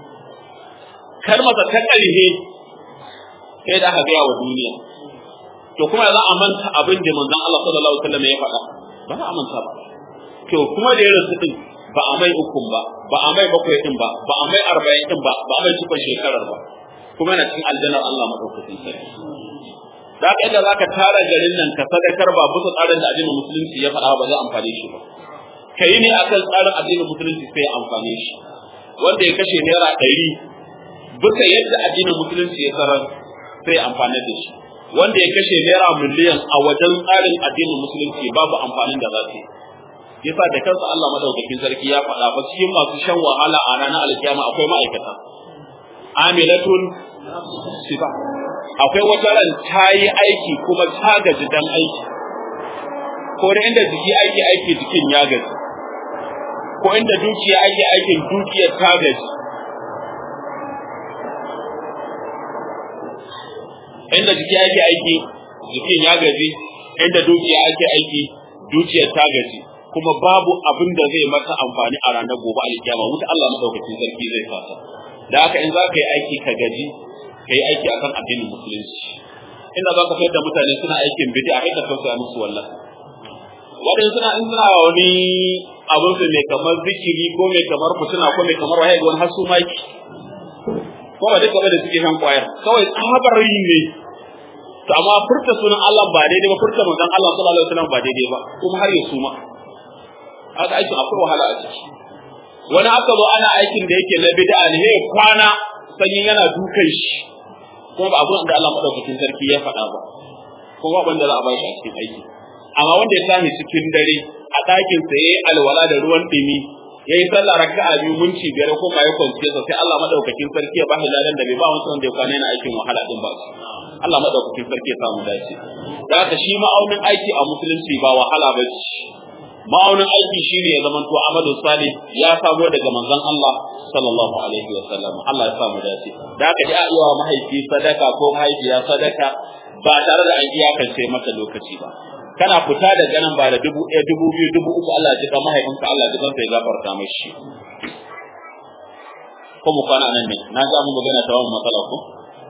karma ta ƙarhe kai da aka gaya wa duniya to kuma za a manta abin da manzon Allah sallallahu alaihi wa sallam ya faɗa ba za a manta ba to kuma da ya rasu din ba a mai ukun ba ba a mai bakwai din ba ba a mai arba'in din ba ba a mai cikon shekarar ba kuma yana cikin aljannar Allah madaukakin sarki da haka inda zaka tara garin nan ka sadakar ba bisa tsarin da addinin musulunci ya faɗa ba zai amfane shi ba kai ne akan tsarin addinin musulunci sai ya amfane shi wanda ya kashe naira ɗari bisa yadda addinin musulunci ya sarar sai ya amfane da shi wanda ya kashe naira miliyan a wajen tsarin addinin musulunci babu amfanin da za su yi yasa da kansa Allah madaukakin sarki ya faɗa ba cikin masu shan wahala a ranar alkiyama akwai ma'aikata amilatun sifa akwai wata ran ta yi aiki kuma ta gaji dan aiki ko da inda jiki aiki aiki jikin ya gaji ko inda dukiya aiki aikin dukiyar ta gaji inda jiki ake aiki jikin ya gaji inda dukiya ake aiki dukiyar ta gaji kuma babu abin da zai mata amfani a ranar gobe alkiyama wuta Allah madaukakin sarki zai fasa da haka in za ka yi aiki ka gaji ka yi aiki akan addinin musulunci inda za ka fayar da mutane suna aikin bid'a kai ka tausaya musu wallah waɗanda suna in suna wani abin su mai kamar zikiri ko mai kamar fitina ko mai kamar wahayi wani har su maki ko ba duka da suke shan kwayar kawai tsabar yi ne to amma furta sunan Allah ba daidai ba furta manzon Allah sallallahu alaihi wasallam ba daidai ba kuma har ya suma haka aikin akwai wahala a ciki wani aka zo ana aikin da yake na bid'a ne hey kwana sanyin yana dukan shi kuma ba abun da Allah madaukakin sarki ya faɗa ba kuma abin da za a bashi a cikin aiki amma wanda ya tashi cikin dare a ɗakin sa yayi alwala da ruwan dumi yayi sallah raka'a biyu minti biyar ko kai kwanciya sai Allah madaukakin sarki ya bashi ladan da bai ba wancan wanda ya kwana yana aikin wahala din ba Allah madaukakin sarki ya samu dace da haka shi ma'aunin aiki a musulunci ba wahala ba ce ma'aunin aiki shine ya zama to amalu salih ya samo daga manzon Allah sallallahu alaihi wa sallam Allah ya samu dace da haka dai a yi wa mahaifi sadaka ko mahaifiya sadaka ba tare da an iyakance mata lokaci ba kana fita da ganin ba da dubu ɗaya dubu biyu dubu uku Allah ya ji kan mahaifinka Allah ya ji kansa ya gafarta mashi ko mu kwana nan ne na ga mu magana ta wannan matsala ko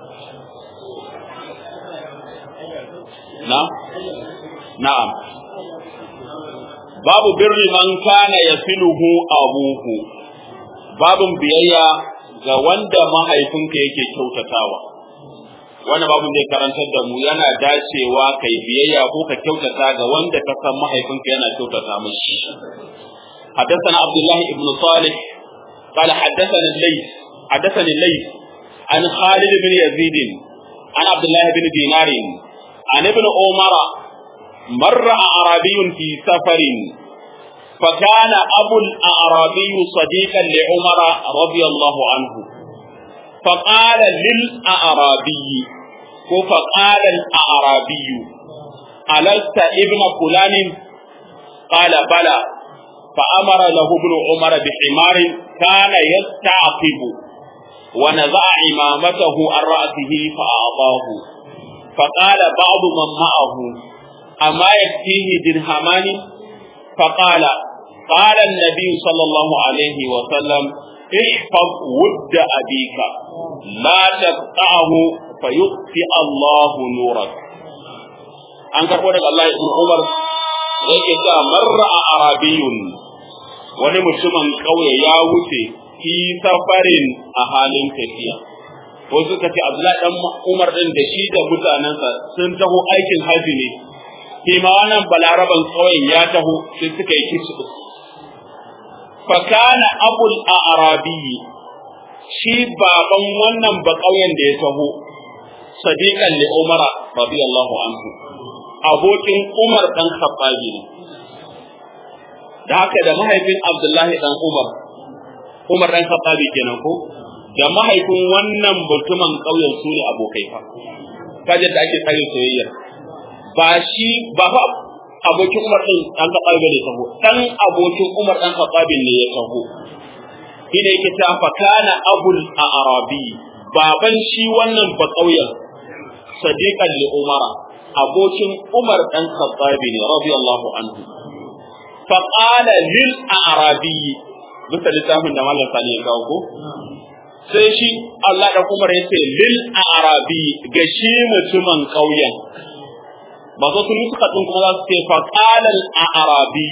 na na'am babu birri man kana yasiluhu abuhu babun biyayya ga wanda mahaifinka yake kyautatawa wannan babun zai karantar da mu yana dacewa kai biyayya ko ka kyautata ga wanda ka san mahaifinka yana kyautata mishi حدثنا عبد الله بن صالح قال حدثنا الليث حدثني الليث عن خالد بن يزيد عن عبد الله بن دينار عن ابن عمر مر أعرابي في سفر فكان أبو الأعرابي صديقا لعمر رضي الله عنه فقال للأعرابي فقال الأعرابي ألست ابن فلان قال بلى فأمر له ابن عمر بحمار كان يستعقب ونزع إمامته عن رأسه فأعطاه فقال بعض من معه أما يكفيه درهمان فقال قال النبي صلى الله عليه وسلم احفظ ود أبيك لا تقطعه فيطفئ الله نورك an karɓo daga Allah ibn Umar yake cewa marra a arabiyun wani mutumin ƙauye ya wuce fi safarin a halin tafiya ko suka ce Abdullahi dan Umar din da shi da mutanensa sun taho aikin haji ne shi ma wannan balaraban ƙauyen ya taho sai suka yi kisu fa kana abul arabi shi baban wannan ba ƙauyen da ya taho sadiqan li umara radiyallahu anhu abokin Umar dan Khattabi ne da haka da mahaifin Abdullahi dan Umar Umar dan Khattabi kenan ko da mahaifin wannan mutumin ƙauyen su ne abokai fa kaje da ake tsarin soyayya ba shi ba fa abokin Umar din dan Khattabi ne taho dan abokin Umar dan Khattabi ne ya taho shine yake ta fa kana abul arabi baban shi wannan ba ƙauyen sadiqan li umara abokin Umar ɗan Khattabi ne radiyallahu anhu fa qala lil a'rabi bisa littafin da Malam Sani ya kawo ko sai shi Allah da Umar ya ce lil a'rabi ga shi mutumin ƙauyen ba zo sun nuska din kuma za su ce fa qala al a'rabi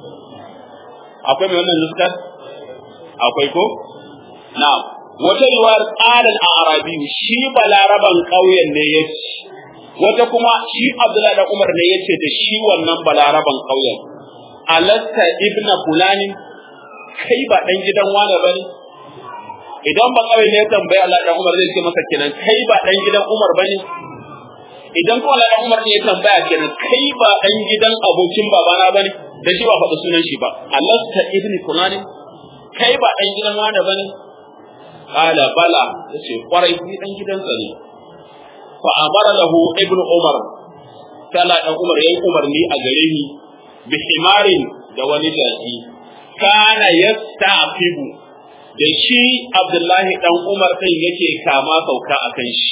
akwai mai wannan nuskar akwai ko na'am wata riwayar qala al a'rabi shi balaraban ƙauyen ne ya ce wata kuma shi Abdullahi da Umar ne yace da shi wannan balaraban ƙauyen alasta ibna fulani kai ba dan gidan wane bane idan ba kawai ne tambaya Allah da Umar zai ce masa kenan kai ba dan gidan Umar bane idan kuma Allah da Umar ne ya tambaya kenan kai ba dan gidan abokin babana bane da shi ba faɗi sunan shi ba alasta ibni fulani kai ba dan gidan wane bane qala bala yace kwarai ni dan gidansa ne fa amara lahu ibnu umar sala dan umar yayi umarni a gare ni bi himarin da wani jaki kana yastafibu da shi abdullahi dan umar din yake kama sauka akan shi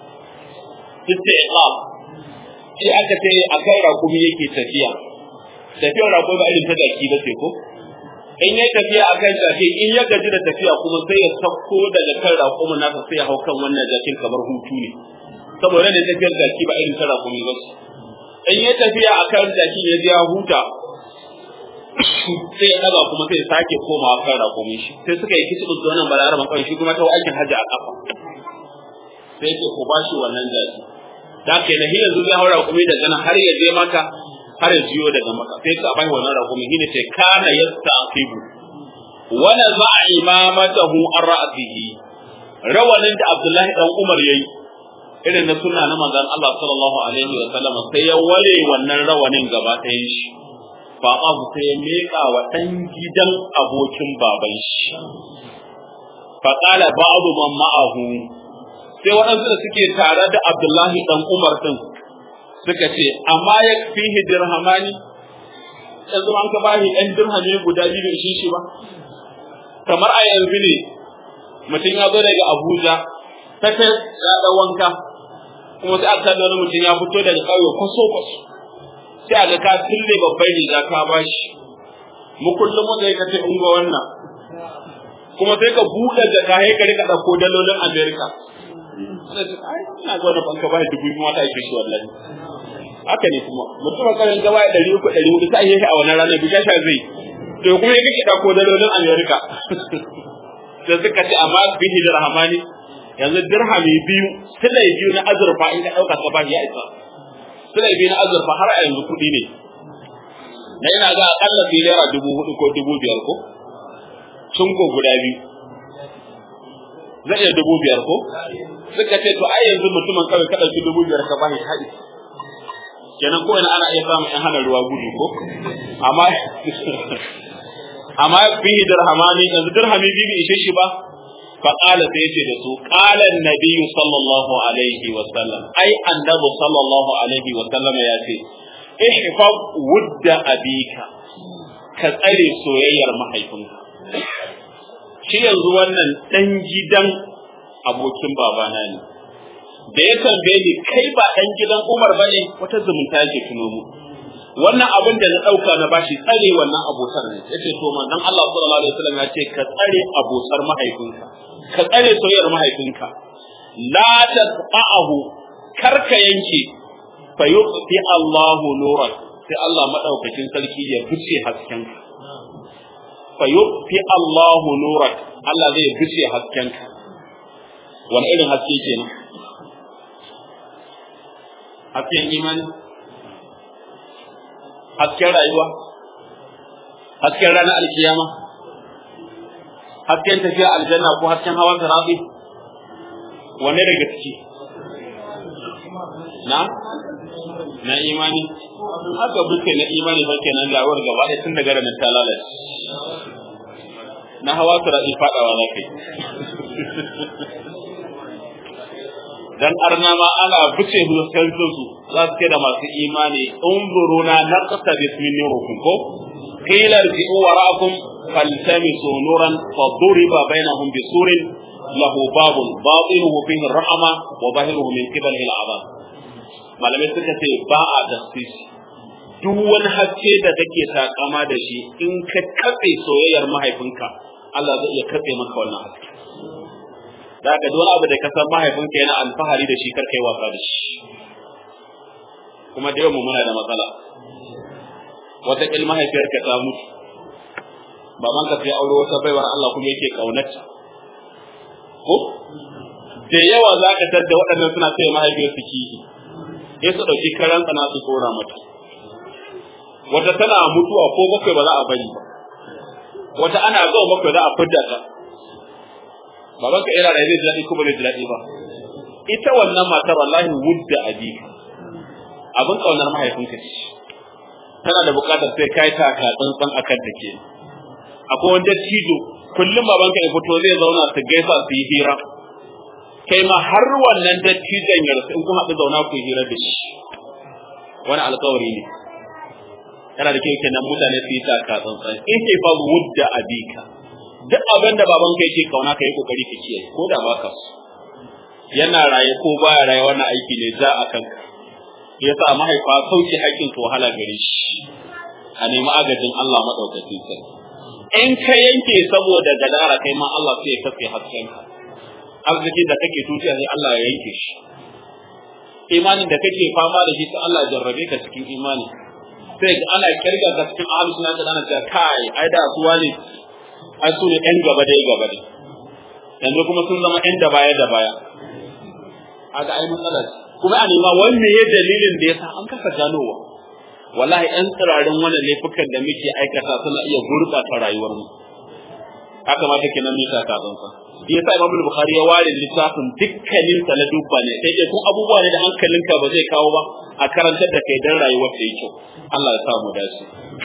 istiqam shi aka ce akan rakumi yake tafiya tafiyar rakumi ba irin ta jaki ba ce ko in ya tafiya akan jaki in ya gaji da tafiya kuma sai ya sauko daga kan rakumin nasa sai ya hau kan wannan jakin kamar hutu ne saboda ne tafiyar jaki ba irin ta rakumi ba in ya tafiya a kan jaki ya ji ya huta sai ya daga kuma sai ya sake komawa kan rakumi shi sai suka yi kici da wannan balaraban kawai shi kuma ta aikin hajji a kafa sai ce ku bashi wannan jaki da ke na hiyar zuwa haura rakumi daga nan har ya je maka har ya jiyo daga maka sai ka bai wannan rakumi shine ce kana yastaqibu wala za'a imamatahu an ra'sihi rawanin da Abdullahi dan Umar yayi irin na suna na manzon Allah sallallahu alaihi wa sallam sai ya ware wannan rawanin gaba ɗayan shi fa abu sai ya meka wa dan gidan abokin baban shi fa qala ba'du man ma'ahu sai waɗansu da suke tare da Abdullahi dan Umar din suka ce amma ya fihi dirhamani yanzu an ka bashi ɗan dirhami guda biyu da shi ba kamar a yanzu ne mutum ya zo daga Abuja ta ya ɗan wanka kuma sai aka da wani mutum ya fito daga ƙauye kwaso kwaso sai a ga ka tille babban riga ka bashi mu kullum mu zai ka ce ungo wannan kuma sai ka buɗe jaka sai ka rika ɗauko dalolin Amerika ina ga wani banka bai dubu kuma ta ake shi wallahi haka ne kuma mutum a karin gaba ɗari uku ɗari hudu sai yi a wannan ranar bisa sha zai to kuma ya kake ɗauko dalolin Amerika da suka ce amma bihi da rahamani yanzu dirhami biyu silai biyu na azurfa in ka ɗauka ka bashi ya isa silai biyu na azurfa har a yanzu kuɗi ne na ina ga akalla fi naira dubu hudu ko dubu biyar ko sun ko guda biyu zai iya dubu biyar ko suka ce to ai yanzu mutumin kawai ka ɗauki dubu biyar ka bashi haɗi kenan ko ina ana iya samun ɗan hana ruwa gudu ko amma amma bihi dirhamani yanzu dirhami biyu bai ishe shi ba فقال سيتي دسو قال النبي صلى الله عليه وسلم أي النبي صلى الله عليه وسلم ياتي احفظ ود أبيك كتالي سوير محيفنك shi yanzu wannan ɗan gidan abokin babana ne da ya tambaye ni kai ba dan gidan Umar bane wata zumunta yake tuno mu wannan abin da na dauka na bashi tsare wannan abotar ne yace to manzon Allah sallallahu alaihi wasallam ya ce ka tsare abotar mahaifinka ka tsare soyayyar mahaifinka la taqahu karka yanke fa yuqti Allahu nurak sai Allah madaukakin sarki ya fice hasken fa yuqti Allahu nurak Allah zai fice hasken wani irin haske kenan hasken imani hasken rayuwa hasken ranar alkiyama hasken tafiya aljanna ko hasken hawan sarabi wanne daga ciki na na imani haka buke na imani fa kenan da awar gaba ɗaya tun daga ranar ta lalace na hawa sarabi fadawa za kai dan arna ma ana buce huskan su za su da masu imani unzuruna naqta bismin nurikum ko qila irji'u wara'akum faltamisu nuran faduriba bainahum bisurin lahu babun batinuhu fihi rahma wa zahiruhu min qibalihi al'azab malamai suka ce ba a justice duk wani haske da kake takama da shi in ka katse soyayyar mahaifinka Allah zai iya katse maka wannan haske da ka wani abu da ka san mahaifinka yana alfahari da shi kar kai wasa da shi kuma da yau muna da matsala wata kil mahaifiyarka ta mutu baban ka sai aure wata baiwar Allah kuma yake kaunarta ko da yawa za ka tadda waɗannan suna sai mahaifiyar su kihi sai su ɗauki karan tsana su tsora mata wata tana mutuwa ko bakwai ba za a bari ba wata ana zuwa bakwai za a fidda ta baban ka ira da zai ji daɗi ko ba zai ji daɗi ba ita wannan matar wallahi wudda abika abin kaunar mahaifinka ce tana da buƙatar sai kai ta ka tsantsan akan ta ke akwai wani dattijo kullum babanka ya fito zai zauna su gaisa su yi hira kai ma har wannan dattijon ya rasu in kun haɗu zauna ku yi hira da shi wani alƙawari ne yana da kyau kenan mutane su yi ta ka tsantsan in ke fa wudda abika duk abin da babanka yake kauna ka yi kokari ka kiyaye ko da baka so yana raye ko baya raye wannan aiki ne za a kanka yasa mahaifa sauki haƙƙin to wahala gare shi a nemi agajin Allah madaukakin sarki in ka yanke saboda gadara kai ma Allah sai ya kafe hasken ka arziki da kake tuciya sai Allah ya yanke shi imanin da kake fama da shi sai Allah ya jarrabe ka cikin imani sai ana kirga ka cikin ahlus sunna da ana cewa kai ai da su wani ai su ne ɗan gaba dai gaba dai yanzu kuma sun zama ɗan da baya da baya aga ai matsalar kuma a nema wanne ya dalilin da yasa an kasa ganowa wallahi ɗan tsirarin wannan laifukan da muke aikata suna iya gurɓata rayuwar mu haka ma take nan nisa ka zansa shi yasa Imam Bukhari ya ware littafin dukkanin sa na dubba ne sai dai kun abubuwa ne da hankalinka ba zai kawo ba a karantar da kai dan rayuwar ta yi kyau Allah ya sa mu dace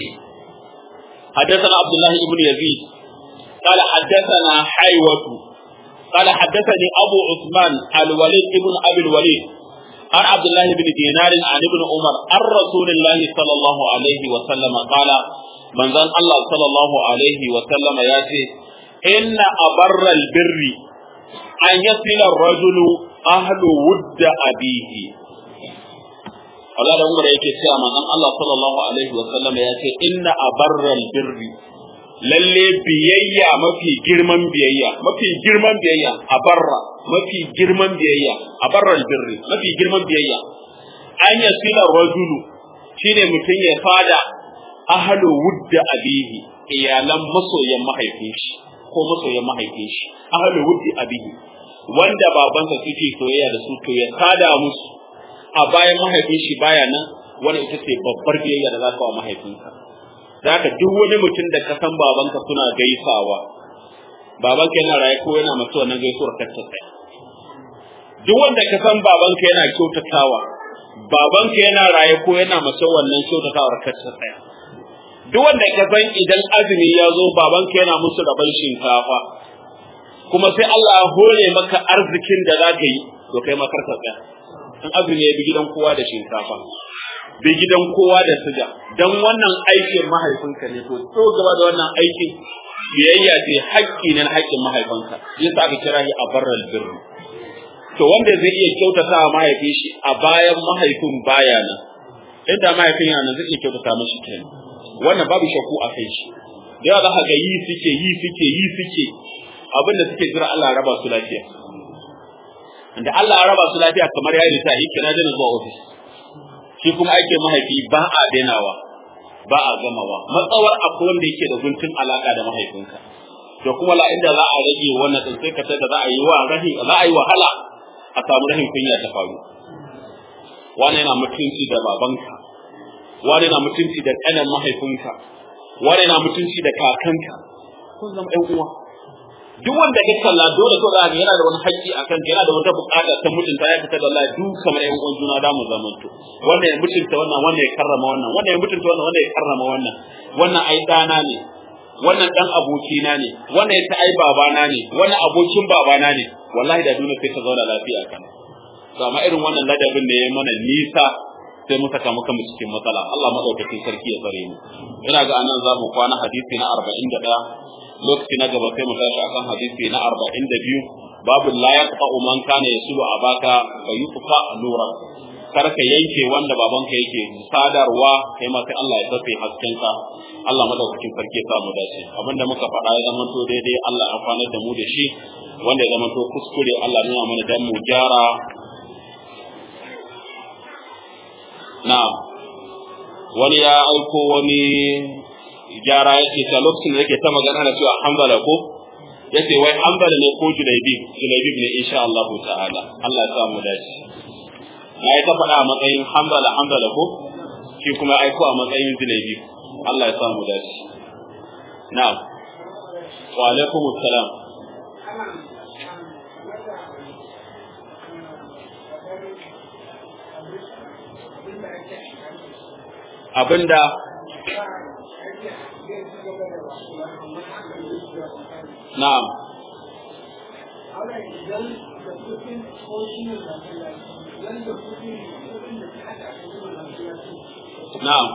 حدثنا عبد الله بن يزيد قال حدثنا حيوة قال حدثني أبو عثمان الوليد بن أبي الوليد عن عبد الله بن دينار عن ابن عمر عن رسول الله صلى الله عليه وسلم قال من ذن الله صلى الله عليه وسلم ياتي إن أبر البر أن يصل الرجل أهل ود أبيه Allah da Umar yake cewa manzon Allah sallallahu alaihi wa sallam ya ce inna abarral birri lalle biyayya mafi girman biyayya mafi girman biyayya a barra mafi girman biyayya a barral birri mafi girman biyayya an yasila rajulu shine mutum ya fada ahlu wudda abihi iyalan masoyan mahaifin shi ko masoyan mahaifin shi ahlu wuddi abihi wanda babansa suke soyayya da su to ya sada musu a bayan mahaifin shi baya nan wani ita ce babbar biyayya da za ka wa mahaifinka zaka duk wani mutum da ka san babanka suna gaisawa babanka yana raye ko yana mace wannan gaisuwar ka ta tsaya duk wanda ka san babanka yana kyautatawa babanka yana raye ko yana mace wannan kyautatawar ka ta tsaya duk wanda ka san idan azumi ya zo babanka yana musu rabon shinkafa kuma sai Allah ya hore maka arzikin da za ka yi to kai ma karka tsaya in azumi ya bi gidan kowa da shinkafa bi gidan kowa da suga dan wannan aikin mahaifinka ne to to gaba da wannan aikin biyayya ce haƙƙi ne na haƙƙin mahaifanka yasa aka kira shi a barral birru to wanda zai iya kyautata wa mahaifin shi a bayan mahaifin baya nan inda mahaifin yana zai iya kyautata mashi kenan wannan babu shakku a kai shi da yawa za ka ga yi suke yi suke yi suke abinda suke jira Allah ya raba su lafiya da Allah ya raba su lafiya kamar ya rita yi kira dana zuwa ofis shi kuma aikin mahaifi ba a dainawa ba a gamawa matsawar akwai wanda yake da guntun alaka da mahaifinka to kuma la inda za a rage wannan din sai ka tada za a yi wa rahi za a yi wahala a samu rahin kunya ta faru wani yana mutunci da babanka wani yana mutunci da kanan mahaifinka wani yana mutunci da kakanka kun zama ɗan uwa duk wanda ka kalla dole to zaka yana da wani haƙƙi akan yana da wata buƙata ta mutunta ya fita da Allah duk kamar ƴan uwan juna da mu zamanto wannan ya mutunta wannan wannan ya karrama wannan wannan ya mutunta wannan wannan ya karrama wannan wannan ai dana ne wannan dan abokina ne wannan ya ta ai babana ne wannan abokin babana ne wallahi da duniya sai ta zauna lafiya kan to amma irin wannan ladabin da ya mana nisa sai mu saka muka cikin matsala Allah madaukakin sarki ya tsare mu ina ga anan za mu kwana hadisi na 41 lokaci na gaba sai mu tashi akan hadisi na 42 babu la yaqta'u man kana yasulu abaka fa yutfa nura kar ka yanke wanda babanka yake sadarwa kai ma sai Allah ya tafi haskenka Allah madaukakin sarki ya sa mu dace abinda muka faɗa ya zama to daidai Allah ya kwanar da mu da shi wanda ya zama to kuskure Allah nuna mana dan mu gyara na'am wani ya aiko wani gyara yake ta lokacin da yake ta magana da cewa hanbala ko yace wai hanbala ne ko junaibi junaibi ne insha Allah ta'ala Allah ya sa mu dace na yi ta faɗa a matsayin hanbala hanbala ko shi kuma aiko a matsayin junaibi Allah ya sa mu dace na'am wa alaikum assalam abinda na'am na'am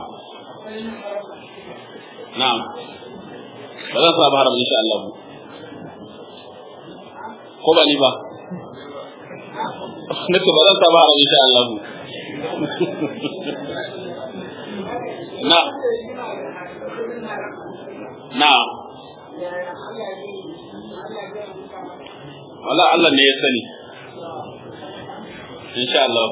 na'am ba zan sa haram insha Allah ko ba ni ba nace ba zan sa haram insha Allah na na wala Allah ne ya sani insha Allah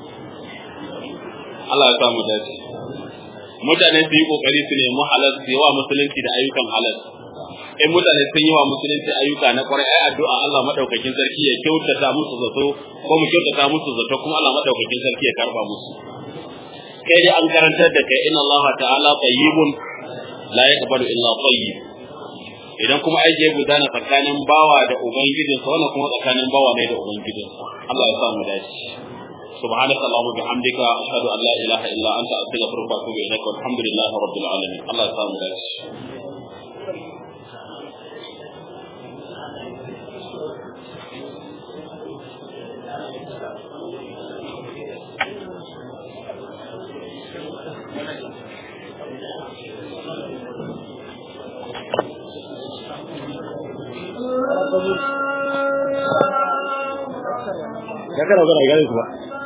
Allah ya samu dace mutane su yi kokari su nemi halal su yi wa musulunci da ayyukan halal in mutane sun yi wa musulunci ayyuka na kwarai ai addu'a Allah madaukakin sarki ya kyautata musu zato ko mu kyautata musu zato kuma Allah madaukakin sarki ya karba musu kai dai an karantar da kai inna Allah ta'ala tayyibun la yaqbalu illa tayyib idan kuma aiki ya gudana tsakanin bawa da ubangijinsa wannan kuma tsakanin bawa ne da ubangijinsa Allah ya sa mu dace سبحانك اللهم وبحمدك أشهد أن لا إله إلا أنت أستغفرك وأتوب إليك والحمد لله رب العالمين الله يسلمك داش ya kana zara gane kuma